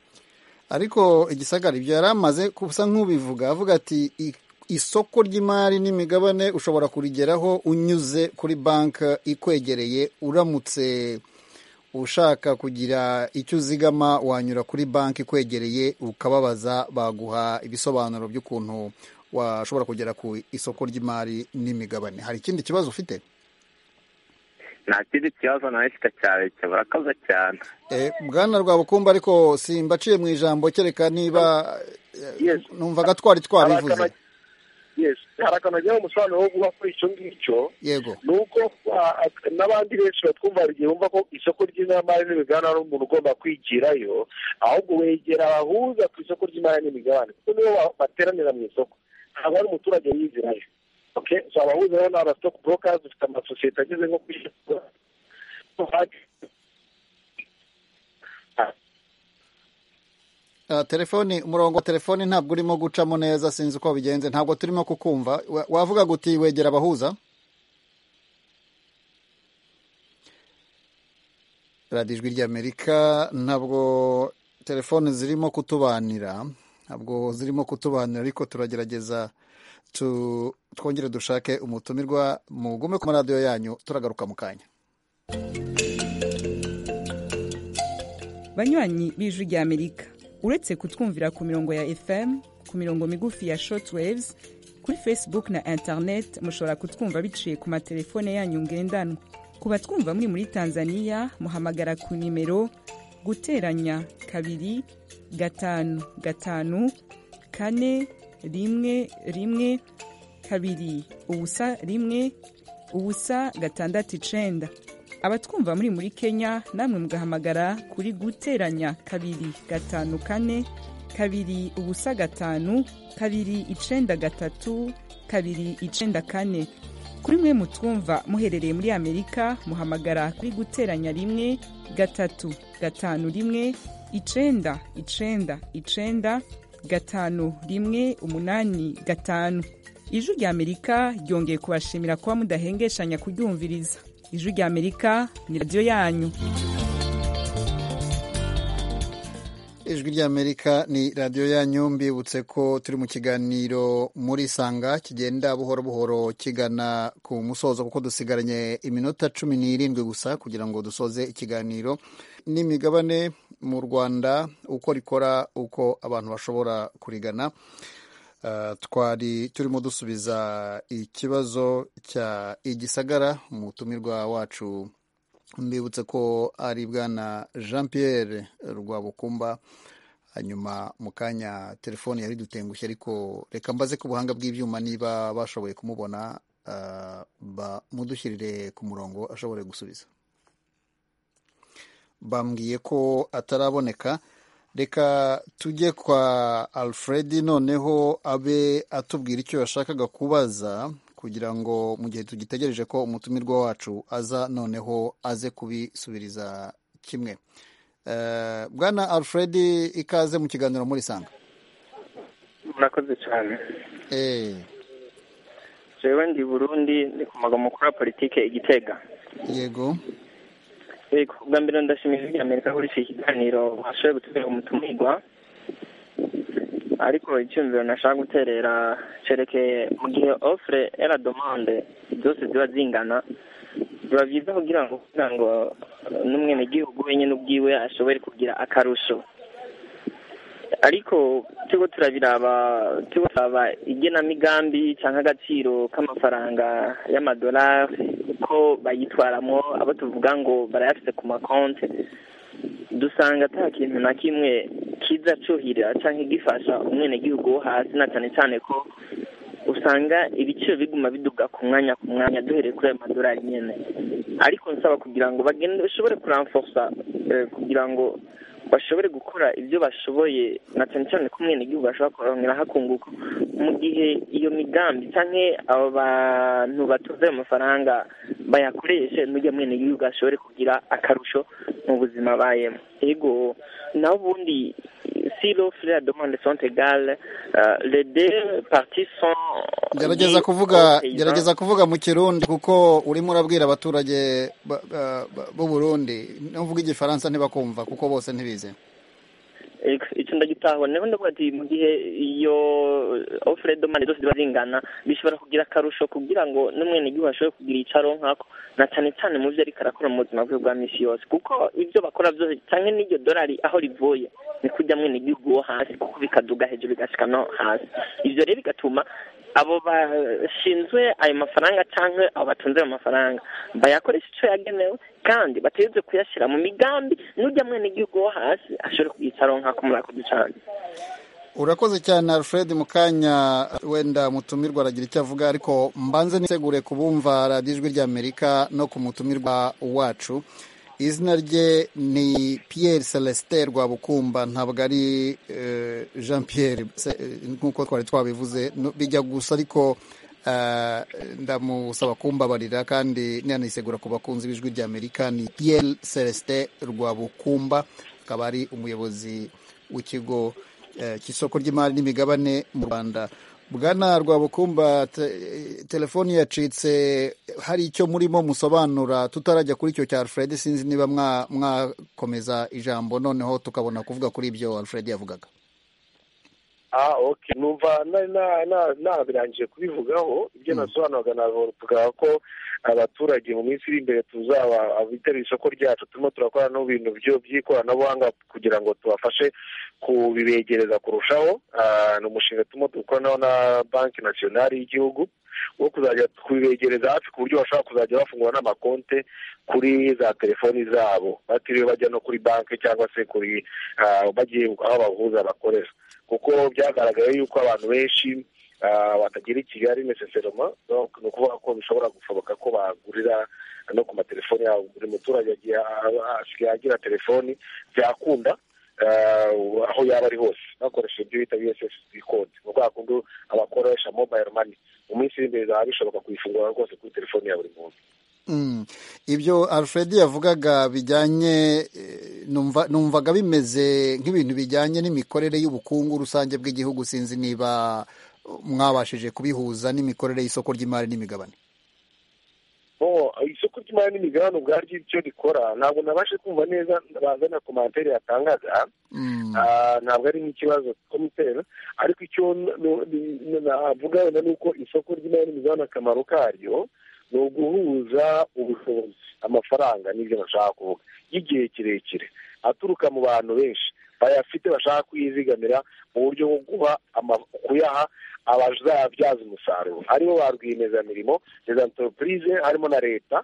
ariko igisagara ibyo yari amaze kusa nk'ubivuga avuga ati "I- isoko ry'imari n'imigabane ushobora kurigeraho unyuze kuri banki ikwegereye uramutse ushaka kugira icyo uzigama wanyura kuri banki ikwegereye ukababaza baguha ibisobanuro by'ukuntu washobora kugera ku isoko ry'imari n'imigabane hari ikindi kibazo ufite nta kindi kibazo nawe mfite cyane murakoze cyane Eh, bwana rwabukumba ariko simbaciye mu ijambo kereka niba eh, Yes. numvaga twari hari twabivuze akamaro yes hari akamaro cyangwa umusobanuro wo guha kuri icyo ngicyo yego ni uko ah, ak- n'abandi benshi batwumva hari igihe bumva ko isoko ry'imari n'imigabane ari umuntu ugomba kwigirayo ahubwo wegera abahuza ku isoko ry'imari n'imigabane kuko nibo ba- bateranira mu isoko ntabwo ari umuturage yizirayo okay so abahuza rero ni abasitoke burokazi ufite amasosiyete ageze nko kwishyura Ah, telefoni umurongo wa telefoni ntabwo urimo gucamo neza sinzi uko bigenze ntabwo turimo kukumva Wa- wavuga guti wegera abahuza radiyo ijwi ry'amerika ntabwo telefoni zirimo kutubanira ntabwo zirimo kutubanira ariko turagerageza tu- twongere dushake umutumirwa mugume ku maradiyo yanyu turagaruka mu kanya banywanyi b'ijwi ry'amerika uretse kutwumvira ku mirongo ya fm ku mirongo migufi ya shortwaves kuri facebook na internet mushobora kutwumva biciye ku matelefone yanyu ngendanwa ku batwumva muri muri tanzania muhamagara ku nimero guteranya kabiri gatanu gatanu kane rimwe rimwe kabiri ubusa rimwe ubusa gatandatu icenda abatwumva muri muri kenya namwe mugahamagara kuri guteranya kabiri gatanu kane kabiri ubusa gatanu kabiri icenda gatatu kabiri icenda kane kuri mwe mutwumva muherereye muri amerika muhamagara kuri guteranya rimwe gatatu gatanu rimwe icenda icenda icenda gatanu rimwe umunani gatanu ijwi rya amerika ryongeye kubashimira kuba mudahengeshanya kuryumviriza ijwi rya amerika ni radiyo yanyu ijwi ry'amerika ni radiyo yanyu mbibutse ko turi mu kiganiro muri sanga kigenda buhoro buhoro kigana ku musozo kuko dusigaranye iminota cumi n'irindwi gusa kugira ngo dusoze ikiganiro n'imigabane mu rwanda uko rikora uko abantu bashobora kurigana Uh, twari turimo dusubiza ikibazo cya igisagara umutumirwa wacu mbibutse ko ari bwana jean pierre rwabukumba hanyuma mu kanya telefone yari dutengushye ariko reka mbaze ku buhanga bw'ibyuma niba bashoboye kumubona ah, bamudushyirire ku murongo ashobore gusubiza bambwiye ko ataraboneka reka tujye kwa alfred noneho abe atubwira icyo yashakaga kubaza kugira ngo mu gihe tugitegereje ko umutumirwa wacu aza noneho aze kubisubiriza kimwe Eh, bwana alfred ikaze mu kiganiro muri sanga murakoze cyane Eh, jewe ndi burundi ni ku magambo mukuru wa politike igitega yego yego bwa mbere ndashimira ijwi rya amerika kuri iki kiganiro bashoboye gutubera umutumirwa ariko icyumviro nashaka guterera cerekeye mu gihe ofure era domande zose ziba zingana biba byiza kugira ngo kugira ngo n'umwenegihugu wenyine ubwiwe ashobore kugira akarusho ariko turiko turabiraba turiko turaba igenamigambi canke agaciro k'amafaranga y'amadolari uko bayitwaramwo abo tuvuga ngo barayafise ku makonte dusanga ata kintu na kimwe kiza cuhira canke gifasha umwenegihugu wo hasi na cane cane ko usanga ibiciro biguma biduga ku mwanya ku mwanya duhereye kuri ayo madolari nyene ariko nsaba kugira ngo bagende bashobore kuranforsa eh, kugira ngo bashobore gukora ibyo bashoboye na cyane cyane ko umwenegihugu ashobora kurongera hakunguka mu gihe iyo migambi cyangwa abo bantu batuze ayo mafaranga bayakoreshe n'ujya mwenegihugu ashobore kugira akarusho mu buzima bayemo yego naho ubundi si l'offre et la demande sont égales euh, les deux parties sont gerageza liées kuvuga aux paysans. gerageza kuvuga mu kirundi kuko urimo urabwira abaturage ba- ba- ba- b'uburundi n'uvuga igifaransa ntibakumva kuko bose ntibize icyo ndagitahura niho ndavuga ati mu gihe iyo ofure domande zose ziba zingana bishobora kugira akarusho kugira ngo n'umwenegihugu ashobore kugira icyo aronkako na cyane cyane mu byo ariko arakora mu buzima bwe bwa misi yose kuko ibyo bakora byose cyangwa n'iryo dorari aho rivuye ni kujya mwenegihugu wo hasi kuko bikaduga hejuru bigashyika no hasi ibyo rero bigatuma abo bashinzwe ayo mafaranga cyangwa abo batunze ayo mafaranga bayakoresha icyo yagenewe kandi bategetswe kuyashyira mu migambi n'ujya mwenegihugu wo hasi ashobore kuyicara nk'ako muri ako ducana urakoze cyane alfred mu kanya wenda mutumirwa aragira icyo avuga ariko mbanze nisegure ku bumva radiyo ijwi ry'amerika no ku mutumirwa wacu izina rye ni pierre celestin rwabukumba ntabwo ari eh, jean pierre Se- eh, nk'uko twari twabivuze no- bijya gusa ariko eh, ndamusaba kumbabarira kandi ninanisegura ku bakunzi b'ijwi ry'amerika ni pierre celestin rwabukumba akaba ari umuyobozi w'ikigo cy'isoko ry'imari n'imigabane mu rwanda bwana rwabukumba telefoni yacitse hari icyo murimo musobanura tutarajya kuri icyo cya alfred sinzi niba mwakomeza ijambo noneho tukabona kuvuga kuri ibyo alfred yavugaga numva ntabirangiye kubivugaho ibyo nasobanuraga navuga ko abaturage mu minsi iri imbere tuzaba abitabira isoko ryacu turimo turakora n'ibintu by'ikoranabuhanga kugira ngo tubafashe kubibegereza kurushaho ni umushinga turimo dukoranaho na banki nasiyonari y'igihugu wo kuzajya kubibegereza hafi ku buryo bashobora kuzajya bafungura n'amakonte kuri za telefoni zabo batiriwe bajya no kuri banki cyangwa se kuri bagiye aho bahuza bakorera kuko byagaragaye yuko abantu benshi batagera i kigali neseseroma ni ukuvuga ko bishobora gushoboka ko bagurira no ku matelefoni yabo buri muturage asigaye agira telefoni byakunda aho yaba ari hose bakoresheje ibyo bita bssd code ni kwa kundi abakoresha mobile money mu minsi iri imbere bizaba bishobora kuyifungura rwose kuri telefoni ya buri muntu ibyo alfred yavugaga bijyanye numvaga bimeze nk'ibintu bijyanye n'imikorere y'ubukungu rusange bw'igihugu sinzi niba mwabashije kubihuza n'imikorere y'isoko ry'imari n'imigabane isoko ry'imari n'imigabane ubwaryo icyo rikora ntabwo nabashe kumva neza bazana komantere yatangaza ntabwo ari nk'ikibazo komutera ariko icyo navuga wenda ni uko isoko ry'imari n'imigabane akamaro karyo ni uguhuza ubushobozi amafaranga n'ibyo bashaka kuvuga y'igihe kirekire aturuka mu bantu benshi bayafite bashaka kuyizigamira mu buryo bwo guha kuyaha abazabyaza umusaruro aribo ba rwiyemezamirimo za enteropurize harimo na leta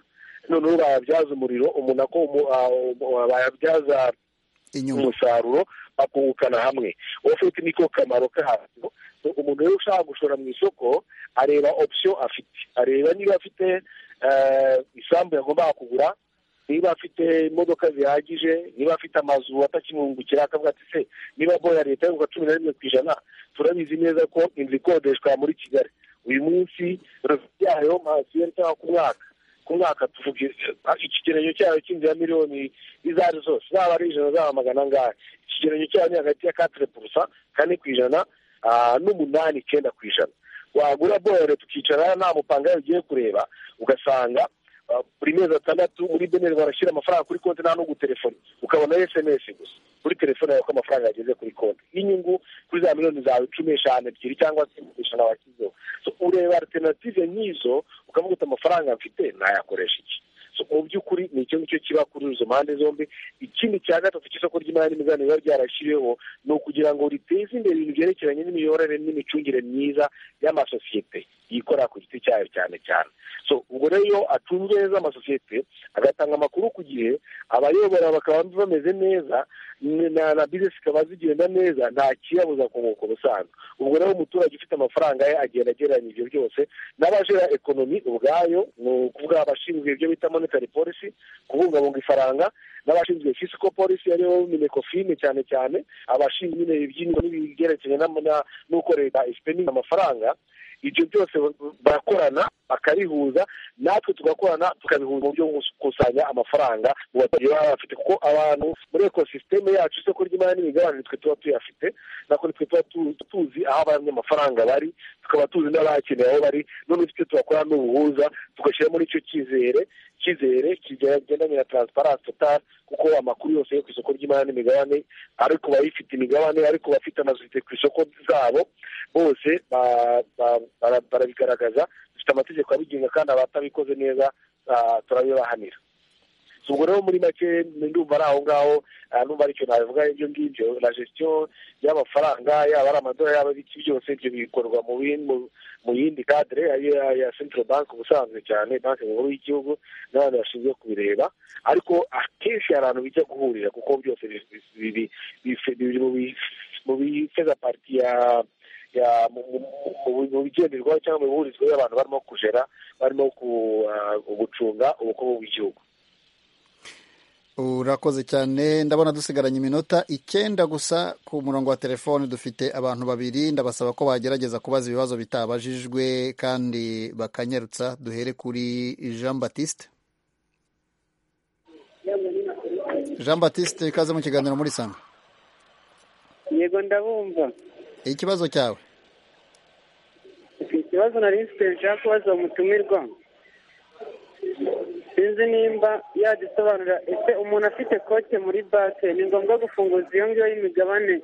noneho bayabyaza umuriro umuntu ako bayabyaza umusaruro bakungukana hamwe ofite niko kamaro kabyo umuntu rero ushaka gushora mu isoko areba opsiyo afite areba niba afite isambu yagomba kugura niba afite imodoka zihagije niba afite amazu atakimwungukira akavuga ati se niba boya leta y'ubuka cumi na rimwe ku ijana turabizi neza ko inzu ikodeshwa muri kigali uyu munsi yayo mahasiyo cyangwa ku mwaka ku mwaka tuvuga ikigereranyo cyayo cy'inzu ya miliyoni izo ari zose zaba ari ijana zaba magana angahe ikigereranyo cyayo ni hagati ya katire purusa kane ku ijana n'umunani icyenda ku ijana wagura bohere tukicara nta mupanga ugiye kureba ugasanga buri mezi atandatu muri beneri barashyira amafaranga kuri konti nta no gutelefoni ukabona esemesi gusa kuri telefone yawe ko amafaranga yageze kuri konti y'inyungu kuri za miliyoni zawe cumi eshanu ebyiri cyangwa se ijana washyizeho ureba alternative nk'izo ukavuga uti amafaranga mfite nayakoresha iki mu by'ukuri ni icyo ngicyo kiba kuri izo mpande zombi ikindi cya gatatu cy'isoko ry'imari n'imigabane biba byarashyiriweho ni ukugira ngo riteze imbere ibintu byerekeranye n'imiyoborere n'imicungire myiza y'amasosiyete yikora ku giti cyayo cyane cyane so ubwo rero acunga neza amasosiyete agatanga amakuru ku gihe abayobora bakaba bameze neza na bizinesi zikaba zigenda neza nta kiyabuza kunguka ubusanzwe ubwo rero umuturage ufite amafaranga ye agenda agereranya ibyo byose n'abajera ekonomi ubwayo ni ukuvuga abashinzwe ibyo bita monetary policy kubungabunga ifaranga n'abashinzwe fiscal policy ariyo minecofine cyane cyane abashinzwe ibyingo n'ibyerekeranye n'uko leta isipeninga amafaranga ibyo byose barakorana bakabihuza natwe tugakorana tukabihuza mu buryo bwo gukusanya amafaranga mu baturage baba bafite kuko abantu muri ekosisiteme yacu isoko ry'imari n'imigabane twe tuba tuyafite nako twe tuba tuzi aho abanyamafaranga bari tukaba tuzi n'abakeneye aho bari none icyo tubakora n'ubuhuza tugashyira muri icyo cyizere cyizere kigendanye na taransiparansi totari kuko amakuru yose yo ku isoko ry'imari n'imigabane ari ku bayifite imigabane ari ku bafite amasosiyete ku isoko zabo bose barabigaragaza dufite amategeko abigenga kandi abatabikoze neza turabibahanira ubwo rero muri make ndumva ari aho ngaho numva aricyo nabivuga ibyo ngibyo na gestion y'amafaranga yaba ari amadorari yaba ibiki byose ibyo bikorwa mu yindi kadire ya central bank ubusanzwe cyane banki nkuru y'igihugu n'abandi bashinzwe kubireba ariko akenshi hari ahantu bijya guhurira kuko byose mu bifeza pariti ya mu bigenderwaho cyangwa mu bihurizwa y'abantu barimo kujera barimo gucunga ubukungu bw'igihugu urakoze cyane ndabona dusigaranye iminota icyenda gusa ku murongo wa telefone dufite abantu babiri ndabasaba ko bagerageza kubaza ibibazo bitabajijwe kandi bakanyarutsa duhere kuri jean batiste jean batiste ikaze mu kiganiro muri sanga yego ndabumva ikibazo cyawe ikibazo nari mfite nshaka kubaza umutumirwa sinzi nimba yagisobanura ese umuntu afite kote muri banki ni ngombwa gufunguza iyo ngiyo y'imigabane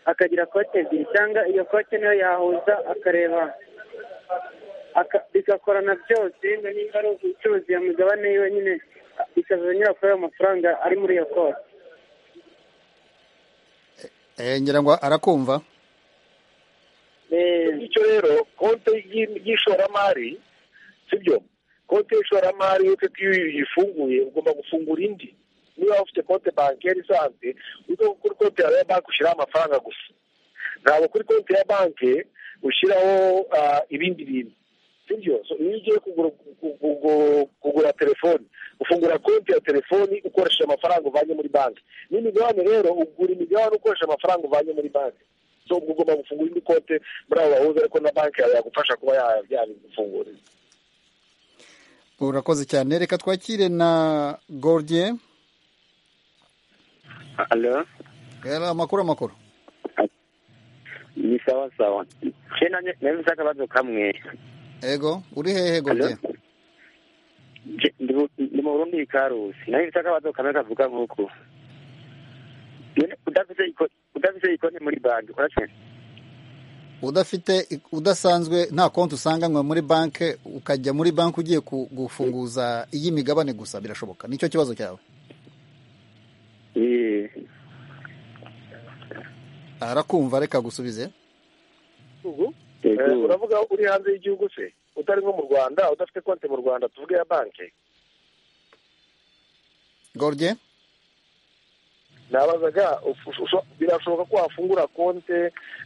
akagira kote ebyiri cyangwa iyo kote niyo yahuza akareba aka- bigakorana byose wenda nimba ari ubucuruzi iyo migabane yiwe nyine bikaza nyura kuri ayo mafaranga ari muri iyo kote Eh, ngira ngo arakumva bityo rero konti y'igi- y'ishoramari sibyo konti y'ishoramari uretse ko iyo uyifunguye ugomba gufungura indi niba ufite konti bankeri isanzwe ujya kuri konti yawe ya banki ushyiraho amafaranga gusa ntabwo kuri konti ya banki ushyiraho ah, ibindi bintu sibyo So, iyo ugiye kugura ku- ku- ku- kugura telefoni ufungura konti ya telefoni ukoresheje amafaranga uvanye muri banki n'imigabane rero ugura imigabane ukoresheje amafaranga uvanye muri banki so ubwo ugomba gufungura indi konti muri abo bahuza ariko na banki yawe yagufasha kuba ya- yabigufungurira urakoze cyane reka twakire na gordier Alo, Yala, amakuru amakuru ni sawa sawa. Je nanye nemvise akabazo kamwe. ego uri hehe gordier Je- ndi mu- Ndi mu Burundi i Karusi. Nanye mvise akabazo kamwe kavuga nk'uku. Nyene udafise iko- udafise ikonti muri banki urashobora udafite udasanzwe nta konti usanganywe muri banki ukajya muri banki ugiye ku- gufunguza iy'imigabane gusa birashoboka nicyo kibazo cyawe Eh, arakumva reka gusubize ubu eh, uravuga uri hanze y'igihugu se utari nko mu rwanda udafite konti mu rwanda tuvuge ya banki gordier nabazaga ufu- usho- birashoboka ko wafungura konti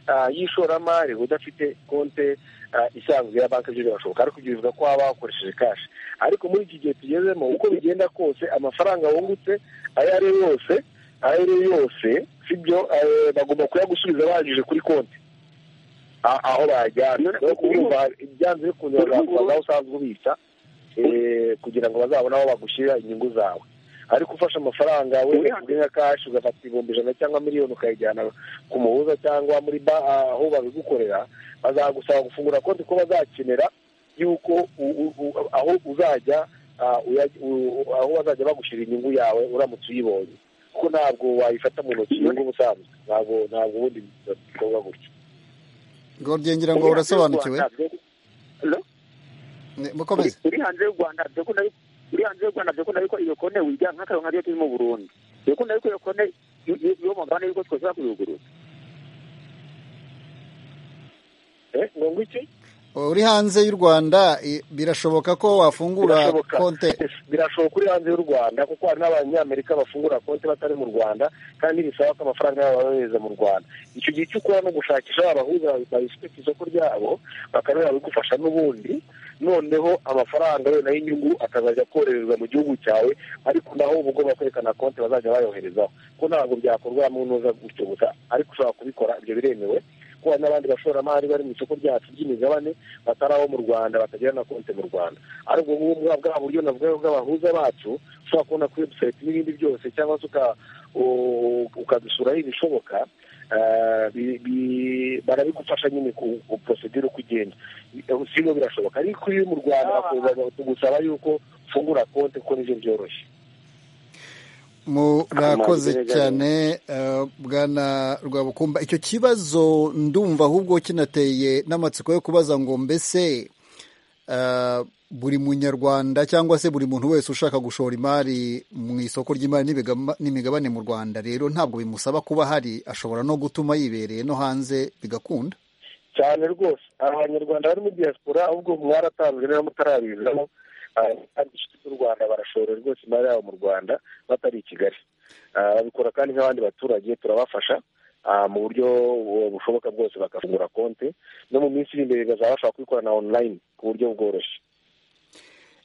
ah, y'ishoramari udafite konti ah, isanzwe ya banki byo birashoboka ariko ibyo bivuga ko waba wakoresheje kashi ariko muri iki gihe tugezemo uko bigenda kose amafaranga wungutse ayo ari yo yose ayo ari yo yose sibyo eh, bagomba kuyagusubiza bahagije kuri konti a- aho bayajyana no kuburumva ibyanze bikunze bazakubaza aho usanzwe ubitsa eh, kugira ngo bazabone aho bagushyirira inyungu zawe ariko ufashe amafaranga wenda kubwe nka kashi ugafata ibihumbi ijana cyangwa miliyoni ukayijyana ku muhuza cyangwa muri ba aho babigukorera bazagusaba gufungura konti ko bazakenera yuko u- u- u- aho uzajya ah, uya- u- u- aho bazajya bagushyira inyungu yawe uramutse uyibonye kuko ntabwo wayifata mu ntoki inyungu ubusanzwe ntabwo ntabwo ubundi bikorwa gutyo gordier ngira ngo urasobanukiwe Ne- mukomeze uri hanze y'u Rwanda byo ko nayo uri hanze y'u Rwanda byo ko nayo ko iyo konti wijya nk'akarongo ariyo turi mu Burundi. Byo ko nayo ko iyo konti iyo mugabane yuko twashobora kuyugurura. eh ngo iki uri hanze y'u rwanda i- birashoboka ko wafungura Birashoboka. konti birashoboka uri hanze y'u rwanda kuko hari n'abanyamerika bafungura konti batari mu rwanda kandi bisaba ko amafaranga yabo bayohereza mu rwanda icyo gihe cyo ukora ni ugushakisha abahuza babifite ku isoko ryabo bakaba babigufasha n'ubundi noneho amafaranga yo nayo inyungu akazajya korererwa mu gihugu cyawe ariko naho uba ugomba kwerekana konti bazajya bayoherezaho ko ntabwo byakorwa mu ntuza gutyo gusa ariko ushobora kubikora ibyo biremewe ko hari n'abandi bashoramari bari mu isoko ryacu ry'imigabane batari abo mu rwanda batagira na konti mu rwanda ariko ubu ngubu bwa bwa buryo navuga bw'abahuza bacu ushobora kubona kuri webusayiti n'ibindi byose cyangwa se uka- u- ukabisuraho ibishoboka eh, bi- bi- barabigufasha nyine ku ku porosedire uko ugenda Eh, si byo birashoboka ariko iyo uri mu rwanda bakubwira- bagusaba yuko ufungura konti kuko nibyo byoroshye murakoze Amazi neza cyane eh, bwana rwabukumba icyo kibazo ndumva ahubwo kinateye n'amatsiko yo kubaza ngo mbese eh, buri munyarwanda cyangwa se buri muntu wese ushaka gushora imari mu isoko ry'imari n'ibigama- n'imigabane mu rwanda rero ntabwo bimusaba kuba hari ashobora no gutuma yibereye no hanze bigakunda cyane rwose aba banyarwanda bari muri diaspora ahubwo mwaratanzwe niba mutarabizamo ah, kandi inshuti z'u rwanda barashora rwose imari yabo mu rwanda batari i kigali Ah, babikora kandi nk'abandi baturage turabafasha ah, mu buryo bu- bushoboka bwose bagafungura konti no mu minsi iri imbere bazaba bashobora kubikora na online ku buryo bworoshye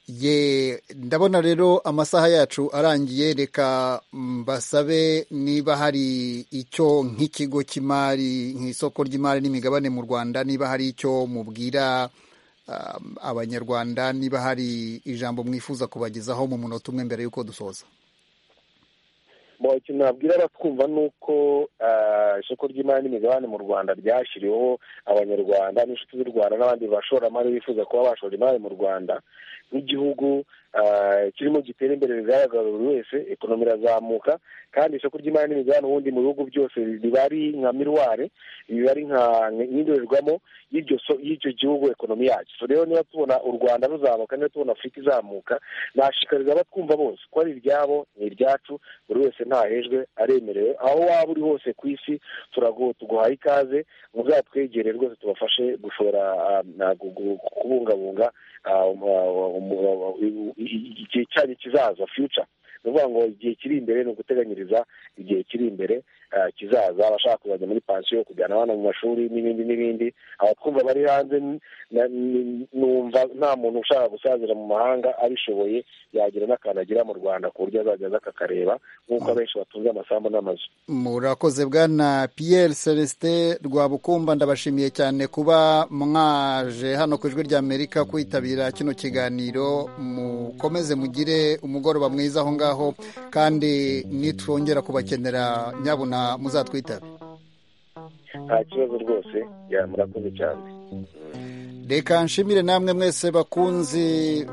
ye ndabona rero amasaha yacu arangiye reka mbasabe niba hari icyo nk'ikigo cy'imari nk'isoko ry'imari n'imigabane mu rwanda niba hari icyo mubwira um, abanyarwanda niba hari ijambo mwifuza kubagezaho mu munota umwe mbere y'uko dusoza mu kintu nabwira abatwumva ni uko isoko ry'imari n'imigabane mu rwanda ryashyiriweho abanyarwanda n'inshuti z'u rwanda n'abandi bashoramari bifuza kuba bashora imari mu rwanda nk'igihugu kirimo gitera imbere bigaragara buri wese ekonomi irazamuka kandi isoko ry'imari n'imigabane ubundi mu bihugu byose riba ari nka miruware riba ari nk'indorerwamo y'icyo gihugu ekonomi yacyo rero niba tubona u rwanda ruzamuka niba tubona afurika izamuka nashishikariza abatwumva bose ko ari iryabo ni iryacu buri wese ntahejwe aremerewe aho waba uri hose ku isi tuguhaye ikaze muzatwegere rwose tubafashe gushora kubungabunga igihe cyanyu kizaza fiyuca ni ukuvuga ngo igihe kiri imbere ni uguteganyiriza igihe kiri imbere kizaza abashaka kuzajya muri pansiyo kujyana abana mu mashuri n'ibindi n'ibindi abatwumva bari hanze numva nta muntu ushaka gusazira mu mahanga abishoboye yagira n'akantu agira mu rwanda ku buryo azajya aza akakareba nk'uko abenshi batunze amasambu n'amazu murakoze bwana piyeri celestin rwabukumba ndabashimiye cyane kuba mwaje hano ku ijwi ry'amerika kwitabira kino kiganiro mukomeze mugire umugoroba mwiza aho ngaho kandi nitwongera kubakenera nyabuna muzatwitabe nta kibazo rwose murakoze cyane reka nshimire namwe mwese bakunzi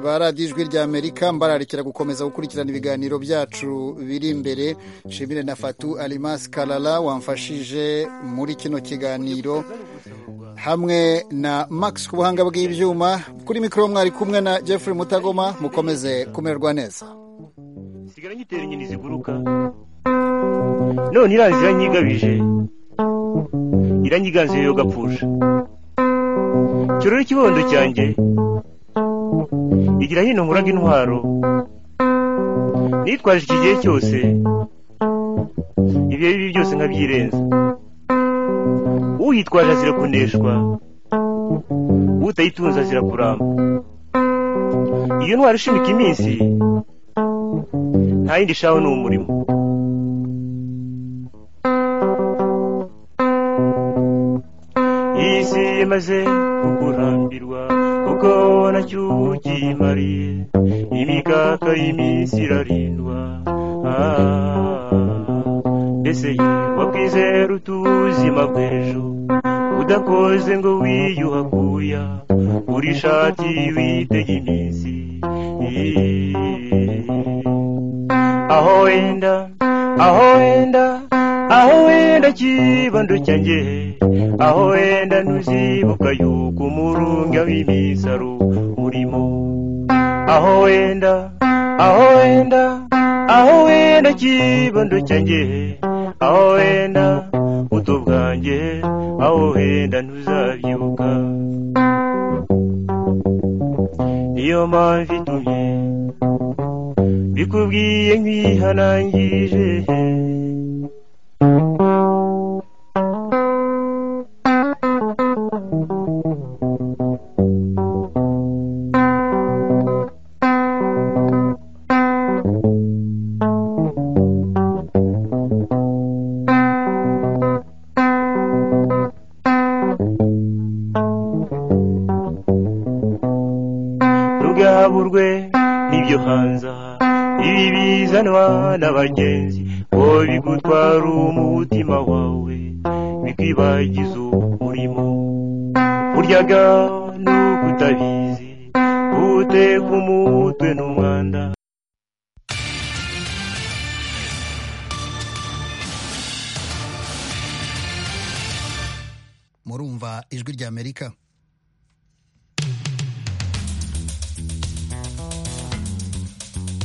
ba radiyo ijwi ry'amerika mbararikira gukomeza gukurikirana ibiganiro byacu biri imbere nshimire na fatu arimasi karara wamfashije muri kino kiganiro hamwe na max ku buhanga bw'ibyuma kuri mikoro mwari kumwe na jeffrey mutagoma mukomeze kumererwa neza sigara nyitera inyoni ziguruka none iraje iranyigabije iranyiganze yo gapfusha kirore ikibondo cyanjye igira hino nkuraga intwaro nitwaje iki gihe cyose ibihe bibi byose nkabyirenza uyitwaje azira kuneshwa utayitunze azira kuramba iyo ntwaro ishimika iminsi nta yindi shaho ni umurimo isi imaze kukurambirwa kuko nacyo ukimariye imikaka y'iminsi irarindwa mbese wakwizera utuzima bw'ejo udakoze ngo wiyuhakuya uri ishati witega iminsi aho wenda aho wenda aho wenda kibando cyanjye aho wenda ntuzibuka yuko umurunga w'imisaro urimo aho wenda aho wenda aho wenda kibando cyanjye aho wenda buto bwanjye aho wenda ntuzabyibuka niyo mpamvu itumye bikubwiye nk'ihanangije ntugahaburwe n'ibyo hanze aha ibi bizanwa n'abagenzi ngo bigutwara umutima wawe bikwibagiza umurimo uryaga n'ukutabizi uteka umutwe n'umwanda murumva ijwi ry'amerika